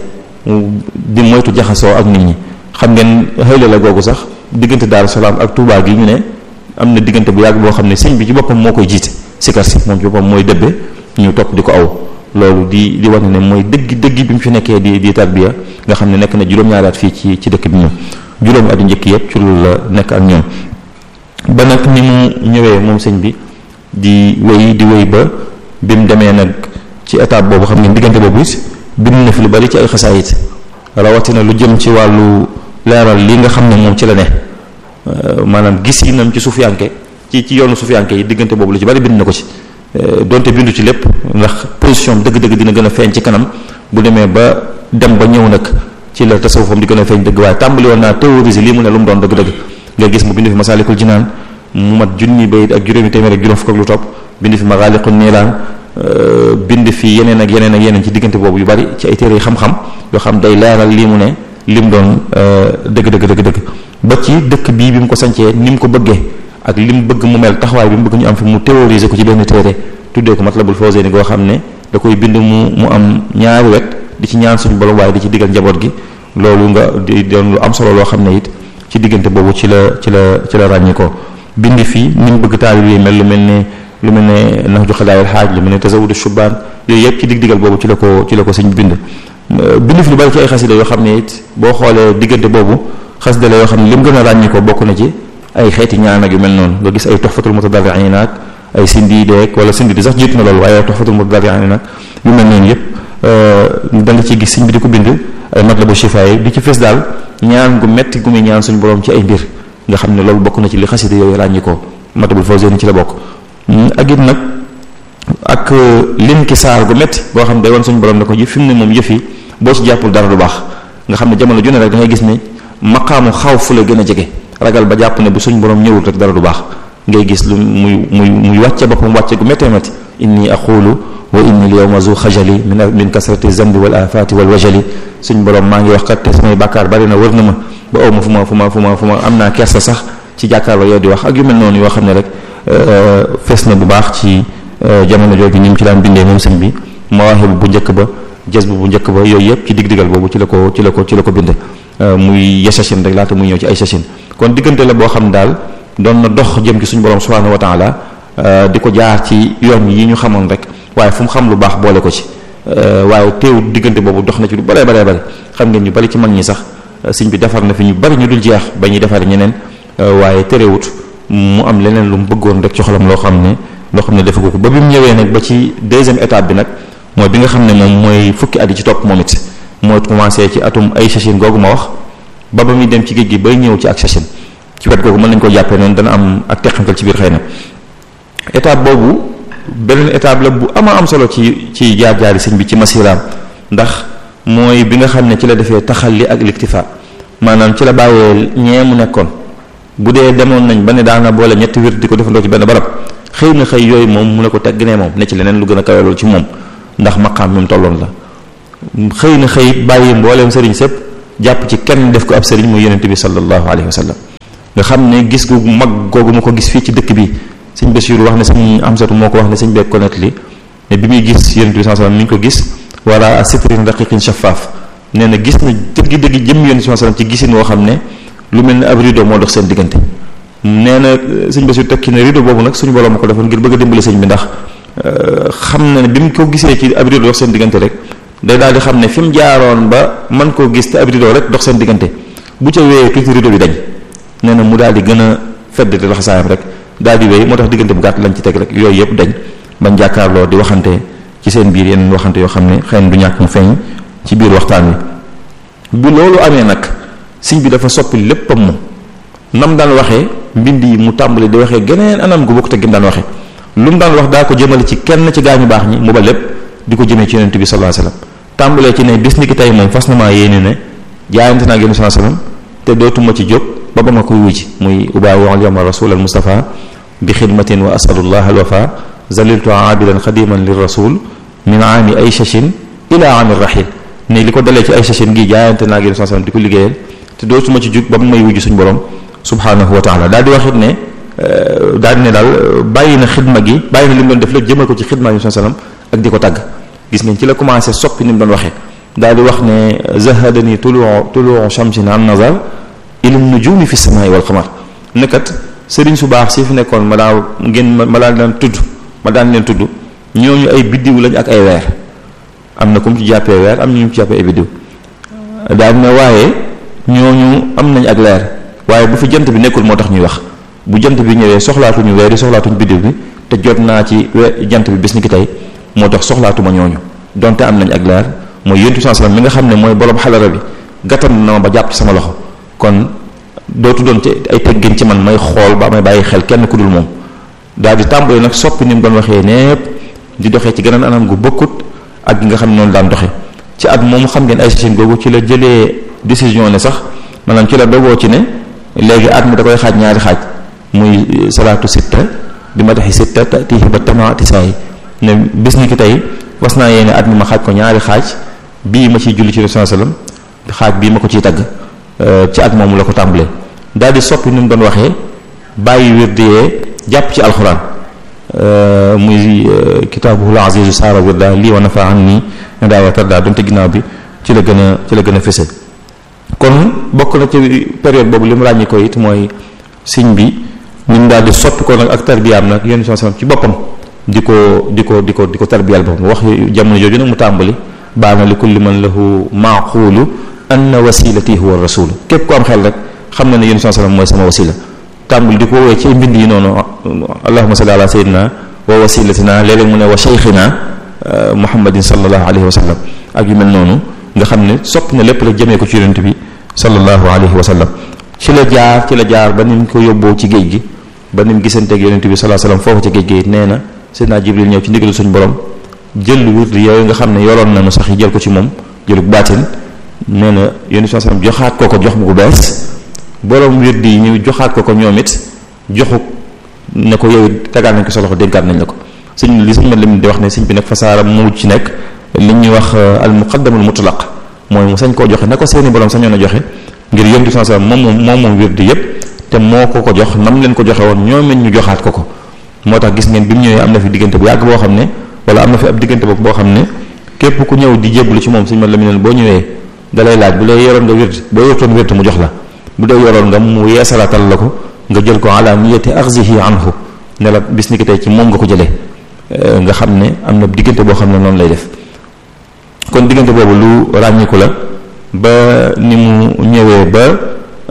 di moytu jaxasoo ak nit ñi xam ngeen xëy la googu sax diggante Daaru Salaam ak Touba gi ñu ne am na diggante bu yàgg boo xam ne sëñ bi ci boppam moo koy jiite sikar si moom ci boppam mooy dëbbe ñu topp di ko aw loolu di di wane ne mooy dëgg dëgg bi mu fi nekkee di di tarbiya nga xam ne nekk na juróom-ñaari at fii ci ci dëkk bi ñoom juróomi at yu njëkk yëpp ci loolu la nekk ak ñoom ba nag ni mu ñëwee moom sëñ bi di wéy di wéy ba bi mu demee nag ci étape boobu xam ngeen diggante boobu it bind na fi lu bari ci ay xasaayit rawatina lu jëm ci wàllu leeral li nga xam ne moom ci la ne maanaam gis yi nam ci suufiyanke ci ci yoonu suufiyanke yi diggante boobu lu ci bari bind na ko ci donte bindu ci lépp ndax position dëgg-dëgg dina gën a feeñ ci kanam bu demee ba dem ba ñëw nag ci la tasawufam di gën a feeñ dëgg waaye tàmbali woon naa théoriser lii mu ne lu mu doon dëgg-dëgg nga gis mu bind fi masaalikul jinaan mu mat junni bayit ak juróomi téeméer ak juróom fukk ak lu topp bind fi magaaliqun niilaan bind fi yeneen ak yeneen ak yeneen ci diggante boobu yu bari ci ay téere yi xam-xam yoo xam day leeral lii mu ne li mu doon dëgg dëgg dëgg dëgg ba ci dëkk bii bi mu ko sancee ni mu ko bëggee ak li mu bëgg mu mel taxawaay bi mu bëgg ñu am fi mu théoriser ko ci benn téere tuddee ko Matlabul Fawzayni goo xam ne da koy bind mu mu am ñaari wet di ci ñaan suñu borom waaye di ci diggal njaboot gi loolu nga di doon lu am solo loo xam ne it ci diggante boobu ci la ci la ci la ràññi ko bind fii ni mu bëgg taalib yi mel lu mel ne lu mel ne nax ju xadaayal xaaj lu mel ne tasawudu shubaan yooyu yëpp ci dig digal boobu ci la ko ci la ko sëñ bind bind fi lu bari ci ay xasida yoo xam ne it boo xoolee diggante boobu xasida la yoo xam ne li mu gën a ràññi ko bokk na ci ay xeeti ñaan ak yu mel noonu nga gis ay toxfatul mutadarriin ak ay sindi deek wala sindi di sax jiitu na loolu waaye toxfatul mutadarriin ak yu mel noonu yëpp da nga ciy gis sëñ bi di ko bind ay matlabu shifa yi di ci fees daal ñaan gu metti gu muy ñaan suñu borom ci ay mbir nga xam ne loolu bokk na ci li xasida yooyu ràññi ko matlabul fawzayni ci la bokk ak it nag ak lim ki saar gu metti boo xam ne day wan suñu borom ne ko fi mu ne moom yëf yi boo ci jàppul dara du baax nga xam ne jamono ju ne rek da ngay gis ne maqaamu xaw fu la gën a jege ragal ba jàpp ne bu suñu borom ñëwul rek dara du baax ngay gis lu muy muy muy wàcce boppam wàcce gu méttee métti inni aqulu wa inni al yawma zu xajali min min kasrati zambi wal afati wal wajali suñu borom maa ngi wax kat te samay bàkkaar bari na wër na ma ba aw ma fu ma fu ma fu ma fu ma am naa kersa sax ci jàkkaarloo yow di wax ak yu mel noonu yoo xam ne rek fees na bu baax ci jamono jooju ni mu ci daan bindee moom sëñ bi mawaahibu bu njëkk ba jës bu bu njëkk ba yooyu yëpp ci dig-digal boobu ci la ko ci la ko ci la ko binde muy yasashin rek laata muy ñëw ci ay sashin kon diggante la boo xam daal doon na dox jëm ci suñu borom subhanahu wa taala di ko jaar ci yoon yi ñu xamoon rek waaye fu mu xam lu baax boole ko ci waaye teewul diggante boobu dox na ci lu baree baree bari xam ngeen ñu bari ci mag ñi sax sëñ bi defar na fi ñu bari ñu dul jeex ba ñuy defar ñeneen waaye terewut mu am leneen lu mu bëggoon rek ci xolam loo xam ne loo xam ne defagu ko ba bi mu ñëwee nag ba ci deuxième étape bi nag mooy bi nga xam ne moom mooy fukki at yi ci topp moom it mooy commencé ci atum ay sachin googu ma wax ba ba muy dem ci géej gi bay ñëw ci ak sachin ci wet googu mën nañu ko jàppee noonu dana am ak teqantal ci biir xëy na étape boobu beneen étape la bu ama am solo ci ci jaar-jaari sëñ bi ci masiraam ndax mooy bi nga xam ne ci la defee taxalli ak liktifa maanaam ci la bàyyee ñee mu nekkoon bu dee demoon nañ ba ne daana boole ñetti wir di ko defandoo ci benn barab xëy na xëy yooyu moom mu ne ko tegg ne moom ne ci leneen lu gën a kawe loolu ci moom ndax maqaam mi mu tolloon la xëy na xëy bàyyi mbooleem sëriñ sëpp jàpp ci kenn def ko ab sëriñ muy yonent bi sallallahu alayhi wa sallam nga xam ne gis gu mag googu mu ko gis fii ci dëkk bi sëñ Bachir wax ne sëñ Amsatu moo ko wax ne sëñ beeg ko nettali ne bi muy gis yonent bi sallallahu alayhi wa sallam mi ngi ko gis wala sitrin raqiqin shaffaaf nee na gis na dëgg dëgg jëm yonent bi sallallahu alayhi wa sallam ci gisin woo xam ne lu mel ne ab rideau moo dox seen diggante nee na sëñ Bachir tekki ne rideau boobu nag suñu borom ma ko defoon ngir bëgg a dimbali sëñ bi ndax xam na ne bi mu ko gisee ci ab rideau dox seen diggante rek day daal di xam ne fi mu jaaroon ba mën koo gis te ab rideau rek dox seen diggante bu ca wéyee tuuti rideau bi dañ nee na mu daal di gën a fedd di laxasaayam rek daal di wéy moo tax diggante bu gàtt lañ ci teg rek yooyu yëpp dañ bañ jàkkaarloo di waxante ci seen biir yeneen waxante yoo xam ne xëy na du ñàkk mu feeñ ci biir waxtaan wi bu loolu amee nag sëñ bi dafa soppi léppam mu nam daan waxee mbind yi mu tàmbali di waxee geneen anam gu bokk te gim daan waxee lu mu daan wax daa ko jëmale ci kenn ci gaañu baax ñi mu ba lépp di ko jëmee ci yonent bi sallallahu alayhi wasallam tàmbalee ci ne bis ni ki tey moom fas na maa yéene ne jaayante naa génn sallallahu alayhi wasallam te dootuma ci jóg ba ba ma koy wuji muy ubaawu al yawma rasul al mustafa bi xidmatin wa asalullah al wafa zaliltu aabidan xadiman lir rasul min aami ay shashin ila aami rahil ne li ko dalee ci ay shashin gi jaayante naa génn sallallahu alayhi wasallam di ko liggéeyal te dootuma ci jóg ba mu may wuji suñu borom subhanahu wa taala daal di wax it ne daal di ne daal bàyyi na xidma gi bàyyi na li mu doon def lépp jëmal ko ci xidma yi sallam ak di ko tàgg gis ngeen ci la commencé soppi ni mu doon waxee daal di wax ne zahadani tuluu tuluu shamsin an nazar ila nujumi fi samai wal qamar nekkat sëriñ su baax si fi nekkoon ma daa ngeen ma daan leen tudd ma daan leen tudd ñooñu ay biddiw lañ ak ay weer am na ku mu ci jàppee weer am na ñu mu ci jàppee ay biddiw daal ne waaye ñooñu am nañ ak leer waaye bu fi jant bi nekkul moo tax ñuy wax bu jant bi ñëwee soxlaatuñu weer yi soxlaatuñu biddiw bi te jot naa ci jant bi bis ni ki tey moo tax soxlaatuma ñooñu donte am nañ ak leer mooy yontu sallam mi nga xam ne mooy borom xalara bi gàttan na ma ba jàpp ci sama loxo kon dootu doon ci ay teggin ci man may xool ba may bàyyi xel kenn ku dul moom daal di tàmbali nag soppi ni mu doon waxee népp di doxee ci geneen anam gu bokkut ak gi nga xam ne noonu daan doxe ci at moom xam ngeen ay session googu ci la jëlee décision ne sax maanaam ci la dogoo ci ne léegi at mi da koy xaaj ñaari xaaj muy salaatu sitta bi ma taxi sitta tatihi ba tamaati saa yi ne bis ni ki tey was naa yéene at mi ma xaaj ko ñaari xaaj bii ma ciy julli ci Rasul sallam xaaj bii ma ko ciy tagg ci at moomu la ko tàmbalee daal di soppi ni mu doon waxee bàyyi wirdi yee jàpp ci alxuraan muy kitaabuhul azizu saara wirda lii wa nafa an nii ne daa wa tarda donte ginnaaw bi ci la gën a ci la gën a fese kon bokk na ci période boobu li mu ràññi ko it mooy siñ bi ni mu daal di soppi ko nag ak tarbiyaam nag yéen sallam ci boppam di ko di ko di ko di ko tarbiyal boppam wax jamono jooju nag mu tàmbali baana li kulli man lahu maaqulu anna wasilati huwa rasul képp ku am xel rek xam na ne yéen sallam mooy sama wasila tàmbali di ko woowee ci mbind yi noonu allahuma salli ala sayyidina wa wasilatina léeg-léeg mu ne wa cheikhina muhammadin sallallahu alayhi wa sallam ak yu mel noonu nga xam ne sopp na lépp rek jëmee ko ci yonent bi sallallahu alayhi wa sallam ci la jaar ci la jaar ba ni mu ko yóbboo ci géej gi ba ni mu gisanteeg yonent bi sallallahu alayhi wa sallam foofu ci géej gi nee na Seydina Jibril ñëw ci ndigalu suñu borom jël wird yooyu nga xam ne yoroon nañu sax yi jël ko ci moom jëlu baatin nee na yonent bi sallallahu alayhi wa sallam joxaat ko ko jox mu bu bees borom wird yi ñu joxaat ko ko ñoom it joxu ne ko yow tegaat nañ ko sa loxo dénkaat nañ la ko sëñ li sëñ ma lim di wax ne sëñ bi nag fasaara mu ci nekk li ñuy wax al muqaddamul mutlaq mooy mu sañ koo joxe na ko seeni borom sañoon a joxe ngir yonent bi sallallahu alayhi wasallam moom moom moom wird yépp te moo ko ko jox nam leen ko joxe woon ñoom it ñu joxaat ko ko moo tax gis ngeen bi mu ñëwee am na fi diggante bu yàgg boo xam ne wala am na fi ab diggante boobu boo xam ne képp ku ñëw di jébbalu ci moom sëñ ma la mi boo ñëwee dalay laaj bu lay yoroon nga wird boo yortoon wird mu jox la bu dee yoroon nga mu yeesalatal la ko nga jël ko ala niyati axzihi anhu ne la bis ni ki tey ci moom nga ko jëlee nga xam ne am na diggante boo xam ne noonu lay def kon diggante boobu lu ràññiku la ba ni mu ñëwee ba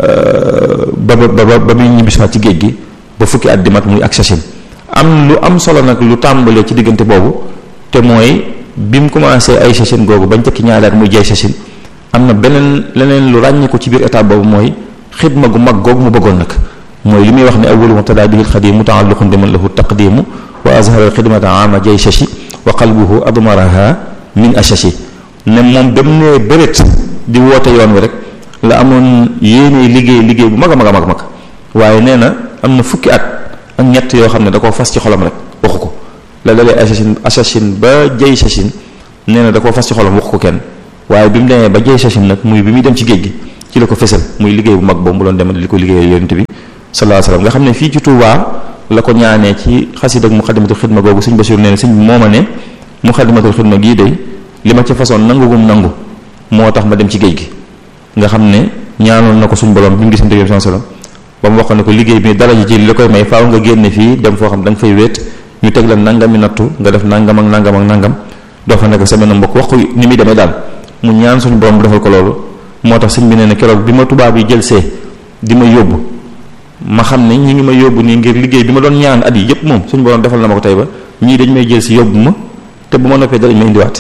ba ba ba muy ñibbisiwaat ci géej gi ba fukki at di mat muy ak sachin am lu am solo nag lu tàmbalee ci diggante boobu te mooy bi mu commencé ay sachin googu bañ tekki ñaari at muy jay sachin am na beneen leneen lu ràññiku ci biir état boobu mooy xidma gu mag googu mu bëggoon nag mooy li muy wax ne awwalu mubtada bihi alxadim mutaalliqun biman lahu taqdimu wa azhara alxidmata ama jay shashi wa qalbuhu admaraha min ashashi ne moom dem ne bëreet di woote yoon wi rek la amoon yéene liggéey liggéey bu mag a mag a mag mag waaye nee na am na fukki at ak ñett yoo xam ne da koo fas ci xolam rek waxu ko la dalee assassin assassin ba jay sassin nee na da koo fas ci xolam waxu ko kenn waaye bi mu demee ba jey sachin nag muy bi muy dem ci géej gi ci la ko fesal muy liggéey bu mag boobu mu doon dem li ko liggéeyal yonent bi sallallahu alayhi wasallam nga xam ne fii ci Touba la ko ñaanee ci xasid ak muxadimatul xidma googu sëñ Basiru nee na sëñ bi moo ma ne muxadimatul xidma gii day li ma ca façon nangugum nangu moo tax ma dem ci géej gi nga xam ne ñaanoon na ko suñ borom bi mu gisante yoon sallam ba mu wax ne ko liggéey bi dara ji ci li la koy may faaw nga génne fii dem foo xam da nga fay wéet ñu teg la nangami nattu nga def nangam ak nangam ak nangam doo fa nekk sa benn mbokk wax ko ni muy demee daal mu ñaan suñu borom defal ko loolu moo tax sëñ bi nee na keroog bi ma tubaab yi jël see di ma yóbbu ma xam ne ñi ngi ma yóbbu nii ngir liggéey bi ma doon ñaan at yi yépp moom suñu borom defal na ma ko tey ba ñii dañ may jël si yóbbu ma te bu ma noppee darañ ma indiwaat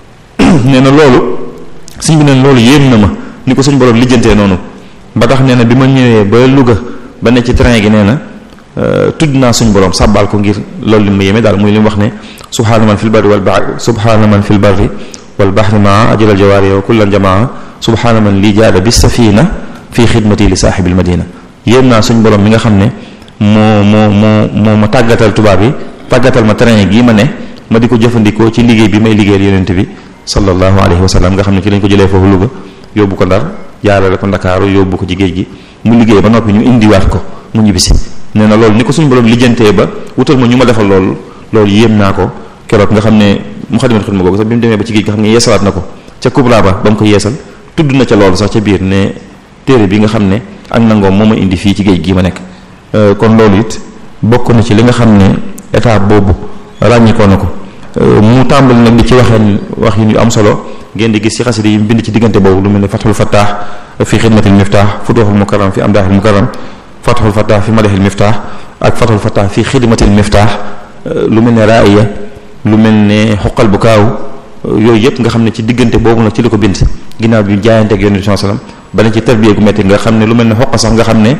nee na loolu sëñ bi nee na loolu yéem na ma ni ko suñu borom lijjantee noonu ba tax nee na bi ma ñëwee ba Louga ba ne ci train gi nee na tudd naa suñu borom sàbbaal ko ngir loolu li ma yéeme daal muy li mu wax ne subhaana man fil barri wal bahri subhaana man fil barri wal bahri maa ajral jawaari wa kullan jamaa subhaana man lii jaada bi safina fii xidmati li saaxibil madina yéem naa suñu borom mi nga xam ne moo moo moo moo ma tàggatal tubaab yi tàggatal ma train gii ma ne ma di ko jëfandikoo ci liggéey bi may liggéeyal yonent bi sallallahu alayhi wa sallam nga xam ne ci lañ ko jëlee foofu Louga yóbbu ko Ndar jaarale ko Ndakaaru yóbbu ko ci géej gi mu liggéey ba noppi ñu indiwaat ko mu ñibbisi nee na loolu ni ko suñu borom lijjantee ba wutal ma ñu ma defal loolu loolu yéem naa ko keroog nga xam ne mu xadimat xidma googu sax bi mu demee ba ci géej gi xam ne yeesalaat na ko ca kubra ba ba mu ko yeesal tudd na ca loolu sax ca biir ne téere bi nga xam ne ak nangoom moo ma indi fii ci géej gii ma nekk kon loolu it bokk na ci li nga xam ne état boobu ràññikoo na ko mu tàmbali nag di ci waxeen wax yu am solo ngeen di gis ci xasida yi bind ci diggante boobu lu mel ne fathul fattah fi xidmatil miftah futuhul mukarram fi amdahil mukarram fathul fattah fi madahil miftah ak fathul fattah fi xidmatil miftah lu mel ne raaya lu mel ne xoqal bu kaaw yooyu yëpp nga xam ne ci diggante boobu nag ci la ko bind ginnaaw bi jaayante ak yonent bi sallam ba ne ci tarbiya gu metti nga xam ne lu mel ne xoq sax nga xam ne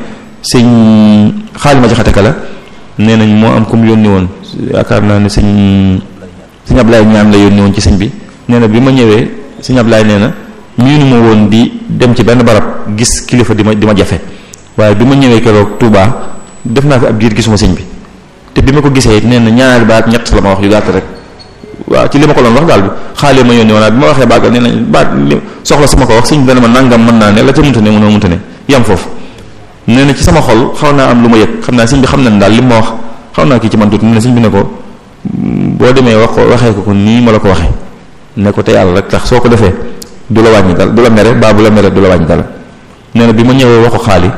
sëñ xaalima jaxate ka la nee nañ moo am ku mu yónni woon yaakaar naa ne sëñ sëñ Ablaye ñaan la yónni woon ci sëñ bi nee na bi ma ñëwee sëñ Ablaye nee na miinu ma woon di dem ci benn barab gis kilifa di ma di ma jafe waaye bi ma ñëwee keroog Touba def naa fi ab diir gisuma sëñ bi te bi ma ko gisee nee na ñaari baat ñett la ma wax yu gàtt rek waaw ci li ma ko doon wax daal bi xaalee ma yónni woon bi ma waxee bàggal nee na baat li soxla su ma ko wax sëñ bi dana ma nangam mën naa ne la ca munta ne mënoo munta ne yam foofu nee na ci sama xol xaw naa am lu ma yëg xam naa sëñ bi xam nañ daal li ma wax xaw naa kii ci man tuuti nee na sëñ bi ne ko boo demee wax ko waxee ko ko nii ma la ko waxee ne ko te yàlla rek tax soo ko defee du la wàññi dal du la mere baa bu la mere du la wàññi dal nee na bi ma ñëwee wax ko xaali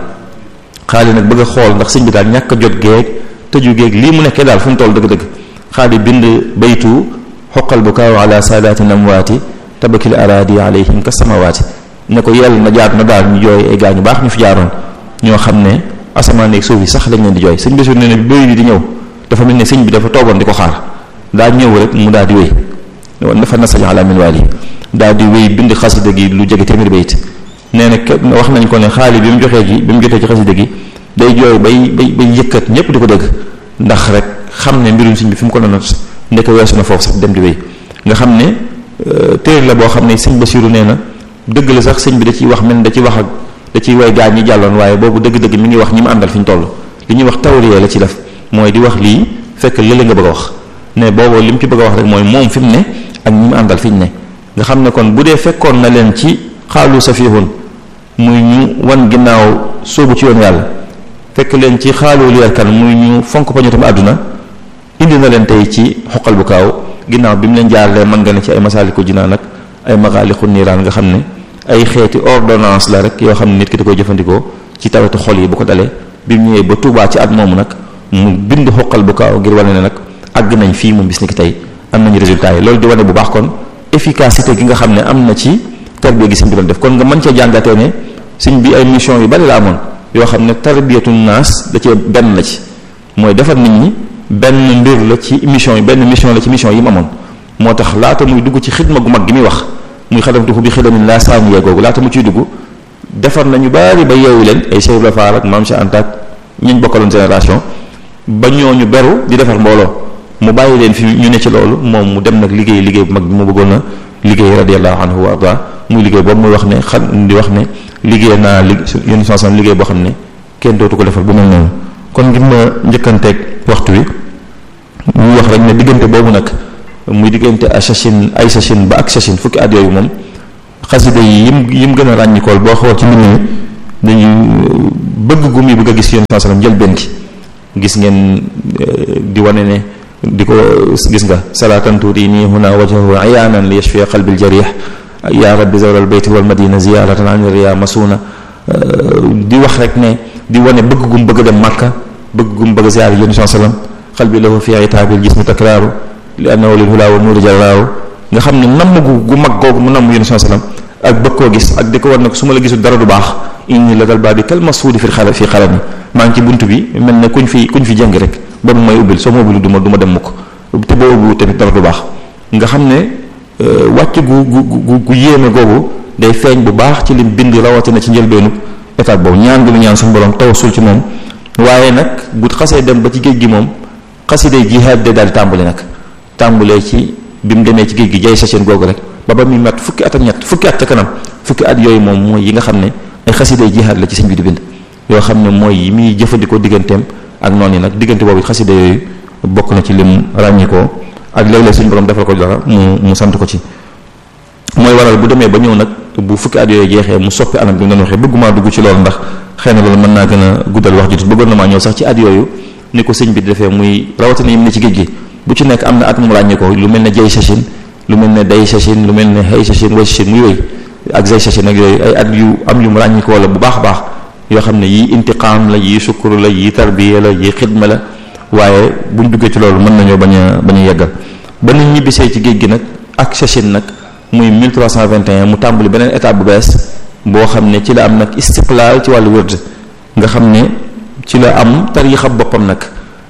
xaali nag bëgg a xool ndax sëñ bi daal ñàkk a jot géeg tëju géeg lii mu nekkee daal fu mu toll dëgg-dëgg xaali bind baytu xoqal bu kaaw ala saadaati namwaati tabakil araadi alayhim ka samawaati ne ko yell na jaat na daal ñu jooy ay gaa ñu baax ñu fi jaaroon ñoo xam ne asamaan ak suuf yi sax lañ leen di jooy sëñ bi nee na bi bëy bi di ñëw dafa mel ne sëñ bi dafa toogoon di ko xaar daa ñëw rek mu daal di wéy dafa nasañ ala min waali daal di wéy bind xasida gi lu jege téeméeri bayit nee na wax nañ ko ne xaali bi mu joxee ji bi mu jotee ci xasida gi day jooy bay bay bay yëkkat ñëpp di ko dégg ndax rek xam ne mbirum sëñ bi fi mu ko doon ndeke weesu na foofu sax dem di wéy nga xam ne téere la boo xam ne sëñ Basiru nee na dëgg la sax sëñ bi da ciy wax mel da ciy wax ak da ciy way gaañ ñi jàlloon waaye boobu dëgg-dëgg mi ngi wax ñi mu àndal fi ñu toll li ñuy wax tawriya la ci def mooy di wax lii fekk lële nga bëgg a wax ne boobu li mu ci bëgg a wax rek mooy moom fi mu ne ak ñi mu àndal fi ñu ne nga xam ne kon bu dee fekkoon na leen ci xaalu safihun muy ñu wan ginnaaw sóobu ci yoon yàlla fekk leen ci xaalu liyar kan muy ñu fonk pañutam àdduna indi na leen tey ci xoqal bu kaaw ginnaaw bi mu leen jaarlee mën nga ne ci ay masaaliku jinaan ak ay maxaalixu niiraan nga xam ne ay xeeti ordonnance la rek yoo xam ne nit ki da koy jëfandikoo ci tawetu xol yi bu ko dalee bi mu ñëwee ba Tuubaa ci at moomu nag mu bind xoqal bu kaaw ngir wane ne nag àgg nañ fii moom bis ni ki tey am nañu résultat yi loolu di wane bu baax kon efficacité gi nga xam ne am na ci tarbiya gi sëñ bi doon def kon nga mën cee jàngatee ne sëñ bi ay mission yu bari la amoon yoo xam ne tarbiyatu naas da cee benn la ci mooy defar nit ñi benn mbir la ci mission yi benn mission la ci mission yi mu amoon moo tax laata muy dugg ci xidma gu mag gi muy wax muy xadamtuhu bi xidamin laa saaniya googu laata mu ciy dugg defar nañu bari ba yeewu leen ay Cheikh Ibra Fall ak Maam Cheikh Anta ak ñiñ bokkaloon génération ba ñooñu beru di defar mbooloo mu bàyyi leen fi ñu ne ci loolu moom mu dem nag liggéey liggéey bu mag bi mu bëggoon a liggéey radiyallahu anhu wa arda muy liggéey boobu muy wax ne xam di wax ne liggéey naa li yéen sansan liggéey boo xam ne kenn dootu ko defal bu mel noonu kon ngir ma njëkkanteeg waxtu wi mu wax rek ne diggante boobu nag muy diggante a sachin ay sachin ba ak sachin fukki at yooyu moom xasida yi yim yim gën a ràññikool boo xool ci mbind mi dañu bëgg gu muy bëgg a gis yéen saa sallam jël benn ki gis ngeen di wane ne di ko gis nga salaatan turini huna wajhahu ayaanan li yashfi qalbi aljarih ya rabbi zawral bayti wal madina ziyaratan an riya masuna di wax rek ne di wane bëgg gum bëgg a dem Makka bëgg gum bëgg a ziyaar yéen saa sallam qalbi lahu fi itaabil jismi takraaru li annahu lil hulaa wa nuuri jalaaru nga xam ne namm gu gu mag googu mu namm yéen saa sallam ak bëgg koo gis ak di ko war ne ko su ma la gisul dara du baax inni la dal baa bi kal masuudi fi xala fi xalami maa ngi ci bunt bi mel ne kuñ fi kuñ fi jëng rek ba mu may ubbil soo ma ubbil du ma du ma dem mukk te boo ubbiwu tamit dara du baax nga xam ne wàcc gu gu gu yéeme googu day feeñ bu baax ci lim bind rawatina ci njëlbeenu étape boobu ñaan gu mu ñaan suñu borom tawasul ci moom waaye nag bu xasee dem ba ci géej gi moom xasiday jihaad de daal di tàmbali nag tàmbalee ci bi mu demee ci géej gi jay sachin googu rek ba ba muy mat fukki at ak ñett fukki at ca kanam fukki at yooyu moom mooy yi nga xam ne ay xasiday jihaad la ci sëñ bi di bind yoo xam ne mooy yi muy jëfandikoo digganteem ak noonu yi nag diggante boobu xasida yooyu bokk na ci lim ràññikoo ak léeg-léeg suñu borom defal ko dara mu mu sant ko ci mooy waral bu demee ba ñëw nag bu fukki at yooyu jeexee mu soppi anam bi mu doon waxee bëgguma dugg ci loolu ndax xëy na loolu mën naa gën a guddal wax ji bëggoon na maa ñëw sax ci at yooyu ni ko sëñ bi di defee muy rawatina yim ne ci géej gi bu ci nekk am na at mu ràññikoo lu mel ne jay sachin lu mel ne day sachin lu mel ne hay sachin way sachin muy wéy ak zay sachin ak yooyu ay at yu am yu mu ràññikoo la bu baax a baax yoo xam ne yii intiqaam la yii sukkur la yii tarbiya la yii xidma la waaye buñ duggee ci loolu mën nañoo bañ a bañ a yeggal ba nit ñibbisee ci géej gi nag ak sachin nag muy 1321 mu tàmbali beneen étape bu bees boo xam ne ci la am nag istiqlaal ci wàllu wërd nga xam ne ci la am tariixa boppam nag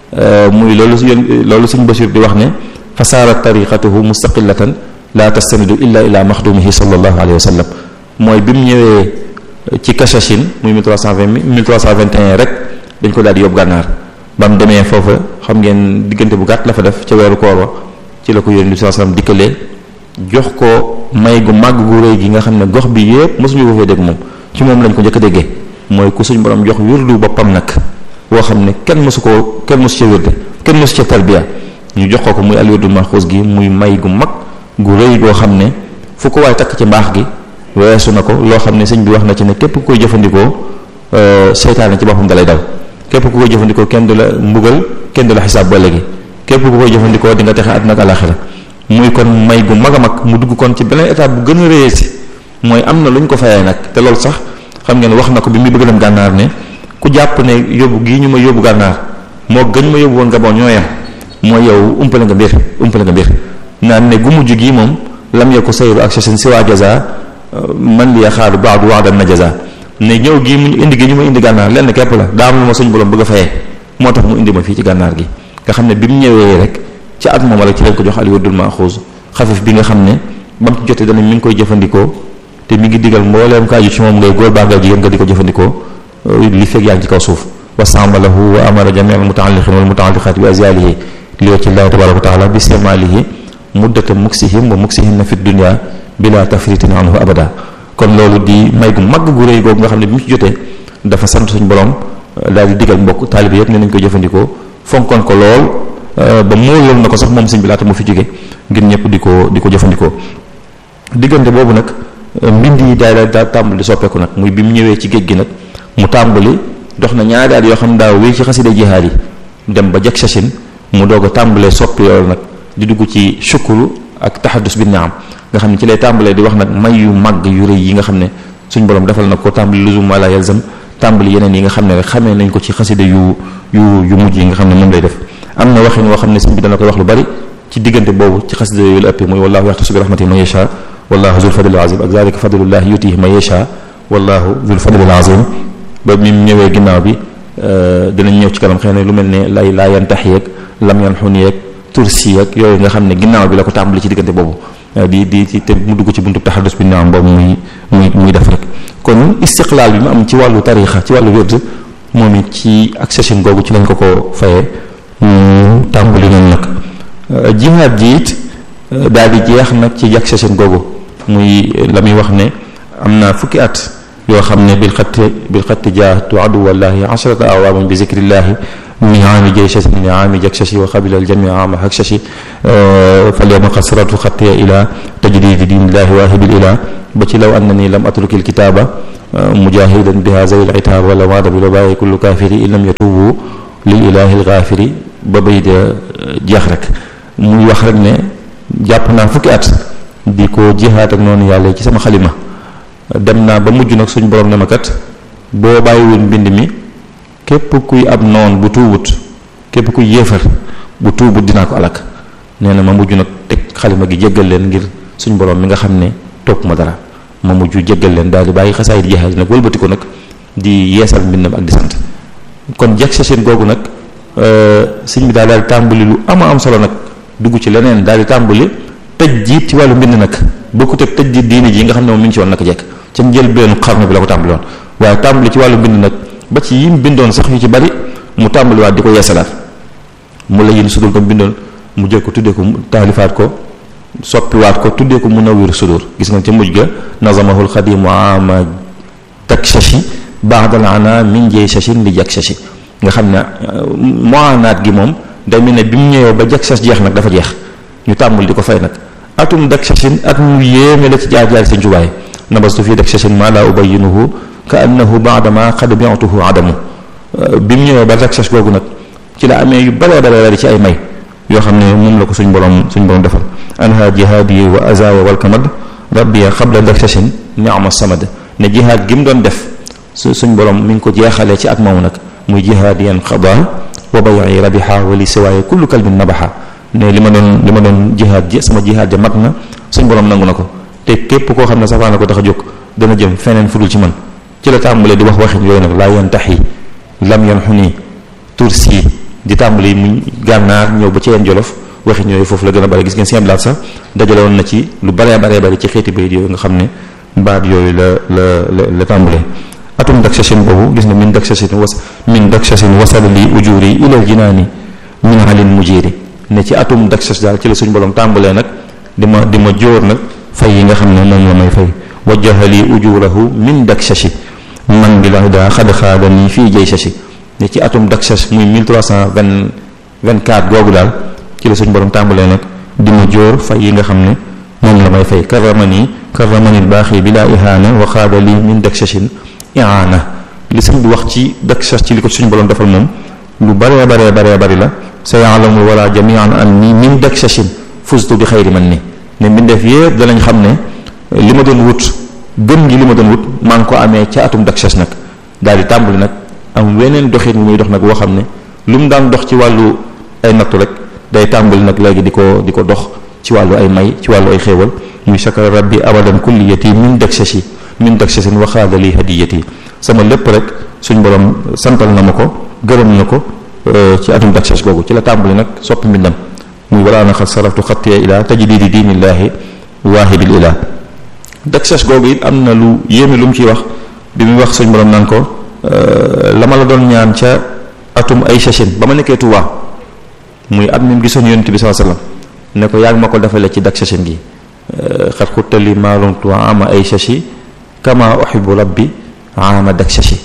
muy loolu yén loolu suñ Basiir di wax ne fa saarat tariqatuhu mustaqillatan la tastanidu illa ila maxdumihi sallallahu alayhi wa sallam mooy bi mu ñëwee ci Kachachine muy 1320 1321 rek dañ ko daal di yóbbu gànnaar ba mu demee foofa xam ngeen diggante bu gàtt la fa def ca weeru koor wa ci la ko yónni bi sallam dikkalee jox ko may gu màgg gu rëy gi nga xam ne gox bi yépp mosuñu ko fee dégg moom ci moom lañ ko njëkk a déggee mooy ku suñ borom jox wirdu boppam nag woo xam ne kenn mosu koo kenn mosu ca wirde kenn mosu ca tarbiya ñu jox ko ko muy al wirdu maxuus gi muy may gu mag gu rëy goo xam ne fu ko waay takk ci mbaax gi weesu na ko loo xam ne sëñ bi wax na ci ne képp ku koy jëfandikoo seytaane ci boppam dalay daw képp ku koy jëfandikoo kenn du la mbugal kenn du la xisaab ba léegi képp ku koy jëfandikoo di nga texe àddina ak alaxira muy kon may gu mag a mag mu dugg kon ci beneen étape bu gën a réyee si mooy am na lu ñu ko fayee nag te loolu sax xam ngeen wax na ko bi muy bëgg dem gànnaar ne ku jàpp ne yóbbu gii ñu ma yóbbu gànnaar moo gën ma yóbbu woon Gabon ñoo yem mooy yow umpale nga mbir umpale nga mbir naan ne gu mujj gii moom lam ya ko sayru ak seen si waa jaza man li yaxaaru baadu waadan na jaza ne ñëw gii mu indi gi ñu ma indi gànnaar lenn képp la daa am lu ma suñ borom bëgg a fayee moo tax mu indi ma fii ci gànnaar gi nga xam ne bi mu ñëwee rek ci at moom rek ci lañ ko jox al wirdul maxuus xafif bi nga xam ne ba mu ci jotee dana mi ngi koy jëfandikoo te mi ngi digal mbooleem ka aju ci moom ngay góor baa ngay jigéen nga di ko jëfandikoo li fekk yaa ngi ci kaw suuf wa samalahu wa amara jami al mutaalliqin wal mutaalliqat bi azyalihi li wacci llahi tabaraka wa taala bi istimalihi muddata muksihim wa muksihinna fi dunya bila tafritin anhu abada kon loolu di may gu mag gu rëy googu nga xam ne bi mu ci jotee dafa sant suñu borom daal di digal mbokk taalibe yëpp ne nañ ko jëfandikoo fonkoon ko lool ba móoloon na ko sax moom sëñ bi laata mu fi jóge ngir ñëpp di ko di ko jëfandikoo diggante boobu nag mbind yi daal daal tàmbali di soppeeku nag muy bi mu ñëwee ci géej gi nag mu tàmbali dox na ñaari at yoo xam daa wéy ci xasida jihaad yi dem ba jag sachin mu doog a tàmbalee soppi loolu nag di dugg ci shukuru ak taxadus bi naam nga xam ne ci lay tàmbalee di wax nag may yu màgg yu rëy yi nga xam ne suñ borom defal na ko tàmbali luzum wala yalzam tàmbali yeneen yi nga xam ne rek xamee nañ ko ci xasida yu yu yu mujj yi nga xam ne moom lay def am na waxin woo xam ne sëñ bi dana koy wax lu bari ci diggante boobu ci xasida yooyu la ëppee muy wallahu yaxtasu bi rahmatihi man yasha wallahu zul fadlil azim ak zalika fadlullah yutihi man yasha wallahu zul fadlil azim ba mi ñëwee ginnaaw bi dinañ ñëw ci kanam xëy na lu mel ne lay laa yantax yeeg lam yan xun yeeg tursi yeeg yooyu nga xam ne ginnaaw bi la ko tàmbali ci diggante boobu di di ci te mu dugg ci buntu taxadus bi naam boobu muy muy muy def rek kon istiqlaal bi mu am ci wàllu tarixa ci wàllu wérd moom it ci accession googu ci lañ ko ko fayee mu tàmbali noonu nag jihaad ji it daal di jeex nag ci accession googu muy la muy wax ne am na fukki at yoo xam ne bil xatti bil xatti jaahatu aduwallahi asharata awaamin bi zikrillahi min aami jayshasi min aami jaksashi wa qabila aljami aama haksashi falyawma qasratu xattiya ila tajdidi dinillahi waahibil ila ba ci law anna nii lam atrukil kitaaba mujahidan biha zawil itaab wala waada bi la bàyyi kullu kaafiri in lam yatubu lil ilahi lgaafiri ba bay de jeex rek muy wax rek ne jàpp naa fukki at di ko jihaat ak noonu yàlla ci sama xalima dem naa ba mujj nag suñ borom ne ma kat boo bàyyiwul mbind mi képp kuy ab noon bu tuubut képp kuy yéefar bu tuubut dinaa ko alak nee na ma mujj nag teg xalima gi jéggal leen ngir suñ borom mi nga xam ne topp ma dara ma mujj jéggal leen daal di bàyyi xasaayit jihaat nag wëlbati ko nag di yeesal mbindam ak di sant kon jag sa seen googu nag sëñ bi daal daal di tàmbali lu ama am solo nag dugg ci leneen daal di tàmbali tëj jiit ci wàllu mbind nag bokkut ak tëj jiit diine ji nga xam ne moom mi ngi ci woon naka jekk ca njëlbeenu xarnu bi la ko tàmbali woon waaye tàmbali ci wàllu mbind nag ba ci yim bindoon sax yu ci bari mu tàmbaliwaat di ko yeesalaat mu la yin sudul ko bindoon mu jël ko tuddee ko taalifaat ko soppiwaat ko tuddee ko Munawwir Sudur gis nga ca mujj ga nazamahul xadimu ama takshashi ba'dal ana min jay shashin li jak shashi nga xam ne moanaat gi moom day mel ne bi mu ñëwee ba jak shas jeex nag dafa jeex ñu tàmbali di ko fay nag atum dak shashin at mu yéeme la ci jaar jaar seen jubaay nabastu fii dak shashin ma la ubayyinuhu ka annahu ba'dama qad bi'tuhu adamu bi mu ñëwee ba dak shash googu nag ci la amee yu bare bare bare ci ay may yoo xam ne moom la ko suñ borom suñ borom defal anha jihaadi wa azaya wal kamad rabbiya xabla dak shashin ni'ma samad ne jihaad gi mu doon def su suñ borom mi ngi ko jeexalee ci at moomu nag muy jihaadiyan xada wa bayi rabiha wali siwaaye kullu kalbin nabaha ne li ma doon li ma doon jihaad ji sama jihaad ja mat na suñ borom nangu na ko te képp koo xam ne safaan na ko tax a jóg dana jëm feneen fudul ci man ci la tàmbalee di wax waxin yooyu nag laa yantaxi lam yanxu nii tursi di tàmbali mu gànnaar ñëw ba ci yeen jolof waxin yooyu foofu la gën a bari gis ngeen seen blaat sax dajale woon na ci lu baree baree bari ci xeeti bayit yooyu nga xam ne baat yooyu la la la la tàmbalee atum dak sachin boobu gis nga min dak sachin was min dak sachin wasala li ujuri ilal jinaani min halin mujiri ne ci atum dak sach daal ci la suñ borom tàmbalee nag di ma di ma jóor nag fay yi nga xam ne moom la may fay wajjaha li ujurahu min dak sachi man bi la daa xad xaada nii fii jay sachi ne ci atum dak sach muy 1324 googu daal ci la suñ borom tàmbalee nag di ma jóor fay yi nga xam ne moom la may fay karamani karamani baaxi bi laa ihaana wa xaada li min dak sachin iaana li sëñ bi wax ci dak sach ci li ko suñu borom defal moom lu baree baree baree bari la sa yaalamul wala jamian an ni min dak sachin fustu bi xayri man ni ne mbindeef yépp danañ xam ne li ma doon wut gën gi li ma doon wut maa ngi ko amee ca atum dak sach nag daal di tàmbali nag am weneen doxin bu muy dox nag woo xam ne lu mu daan dox ci wàllu ay nattu rek day tàmbali nag léegi di ko di ko dox ci wàllu ay may ci wàllu ay xéewal muy shakara rabbi abadan kulliyati min dak sachi min dak sachin wa xaada li hadiyati sama lépp rek suñ borom santal na ma ko gërëm na ko ci atum dak sach googu ci la tàmbali nag soppi mbindam muy wala na xat saraftu xattiya ila tajdidi diinillaahi waahibil ilah dak sach googu it am na lu yéeme lu mu ciy wax bi muy wax suñ borom naan ko la ma la doon ñaan ca atum ay sachin ba ma nekkee Tuubaa muy at mi mu gisoon yonent bi sallallahu alayhi wasallam ne ko yaa ngi ma ko defale ci dak sachin gi xat xuttali maalumtu ama ay sachi kama uhibbu rabbi ama dak sachi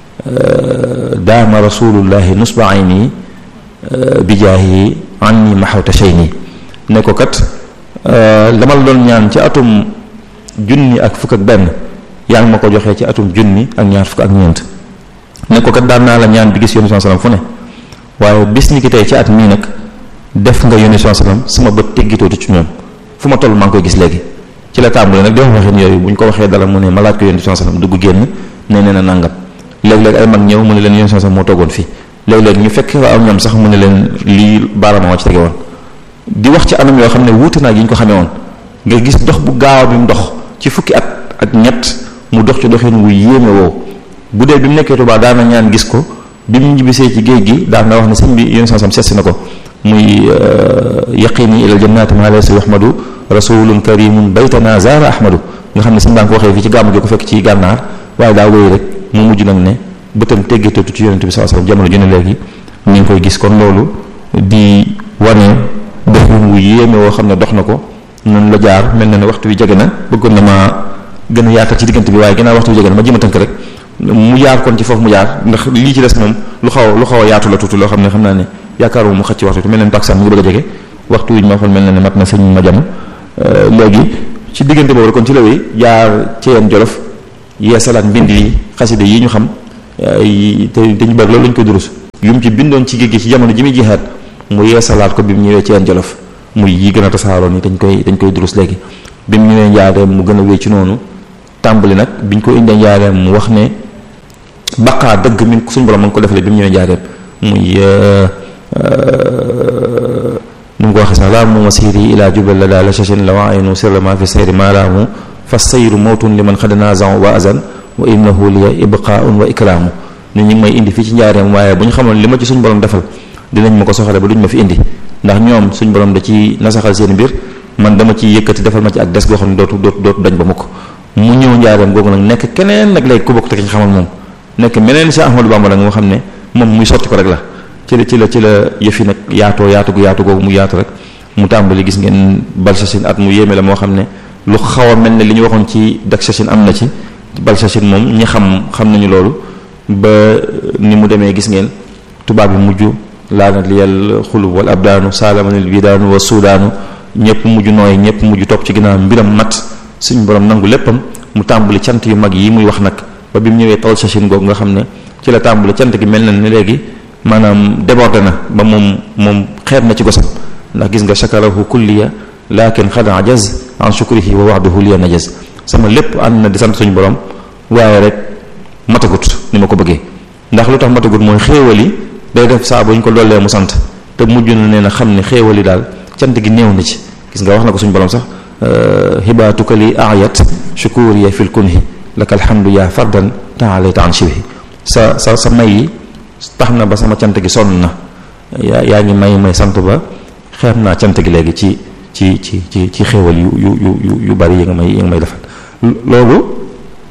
daama rasulullahi nusba ayni bi jaahi anni maxawta shayni ne ko kat dama la doon ñaan ci atum junni ak fukk ak benn yaa ngi ma ko joxee ci atum junni ak ñaar fukk ak ñeent ne ko kat daan naa la ñaan bi gis yónni sallam fu ne waaye bis ni ki tey ci at mii nag def nga yónni sallam sama bët teggitootu ci ñoom fu ma toll maa ngi koy gis léegi ci la tàmbali nag di wax waxin yooyu bu ñu ko waxee dala mu ne ma laaj ko yónni sallam dugg génn ne nee na nangam léeg-léeg ay mag ñëw mu ne leen yónni sallam moo toogoon fii léeg-léeg ñu fekk am ñoom sax mu ne leen lii baarama moo ci tege woon di wax ci anam yoo xam ne wuute naa yi ñu ko xamee woon nga gis dox bu gaaw bi mu dox ci fukki at ak ñett mu dox ci doxin wu yéeme woo bu dee bi mu nekkee Tuubaa daana ñaan gis ko bi mu ñibbisee ci géej gi daan na wax ne sëñ bi yónni sallam seetsi na ko muy yaqini ilal jannati ma laysa yuhmadu rasulun karimun baytana zara ahmadu nga xam ne sëñ baa ko waxee fii ci gàmmu gi ko fekk ci gànnaar waaye daa wéy rek mu mujj nag ne bëtam teggeteetu ci yonente bi sallallahu alayhi wasallam jamono ju ne léegi ñu ngi koy gis kon loolu di wane doxin wu yéeme woo xam ne dox na ko noonu la jaar mel na ne waxtu wi jege na bëggoon na ma gën a yaatal ci diggante bi waaye ginnaaw waxtu wi jege na ma jëm a tënk rek mu jaar kon ci foofu mu jaar ndax lii ci des moom lu xaw lu xaw a yaatu la tuuti loo xam ne xam naa ne yaakaaruma mu xëcc ci waxtu mel na ne taksaan mu ngi bëgg a jege waxtu wi ñu ma waxoon mel na ne mat na sëñ ma jam léegi ci diggante boobu kon ci la wéy jaar ci yeen jolof yeesalaat mbind yi xasida yi ñu xam te te ñu bari loolu lañ ko durus yu mu ci bindoon ci géej gi ci jamono ji muy jihaat mu yeesalaat ko bi mu ñëwee ci yeen jolof muy yi gën a tasaaroo ni dañ koy dañ koy durus léegi bi mu ñëwee njaareem mu gën a wéy ci noonu tàmbali nag biñ ko indee njaareem mu wax ne baqaa dëgg min suñu borom ma ngi ko defalee bi mu ñëwee njaareem muy nu mu ko waxee sax laa mu masiri ila jubal la daal la chachin la waaynu sirra ma fi sayri maalaamu fa sayru mawtun li man xad nazan wa azan wa innahu liya ibqaun wa ikraamu ñu ngi may indi fii ci njaareem waaye bu ñu xamoon li ma ci suñu borom defal dinañ ma ko soxale ba duñ ma fi indi ndax ñoom suñu borom da ci nasaxal seen mbir man dama ci yëkkati defal ma ci ak des goo xam ne dootu dootu dootu dañ ba mukk mu ñëw njaareem googu nag nekk keneen nag léegi ku bokk te ki ñu xamal moom nekk meneen Cheikh Ahmadou Bamba la nga xam ne moom muy sotti ko rek la ci la ci la ci la yëfi nag yaatoo yaatu gu yaatu googu mu yaatu rek mu tàmbali gis ngeen Balsachine at mu yéeme la moo xam ne lu xaw a mel ne li ñu waxoon ci Daksachine am na ci Balsachine moom ñi xam xam nañu loolu ba ni mu demee gis ngeen tubaab bi mujj laanat li yàlla xulub wal abdaanu saalamanil bidaanu wa suudaanu ñëpp mujj nooy ñëpp mujj topp ci ginnaaw mbiram mat suñu borom nangu léppam mu tàmbali cant yu mag yi muy wax nag ba bi mu ñëwee tawal sachin googu nga xam ne ci la tàmbali cant gi mel na ni léegi maanaam débordé na ba moom moom xeeb na ci gosam ndax gis nga shakarahu kulliya lakin xad ajaz an shukrihi wa waxduhu liya najaz sama lépp ànd na di sant suñu borom waaye rek matagut ni ma ko bëggee ndax lu tax matagut mooy xéewal yi day def saa bu ñu ko dollee mu sant te mujj na nee na xam ne xéewal yi daal cant gi néew na ci gis nga wax na ko suñu borom sax hibaatuka li ayat shukuriya fil kunhi laka alhamdu yaa fardan taalayta an shibhi sa sa sa may yi tax na ba sama cant gi sonn na yaa yaa ngi may may sant ba xeeb naa cant gi léegi ci ci ci ci ci xéewal yu yu yu yu bari yi nga may yi nga may defal loolu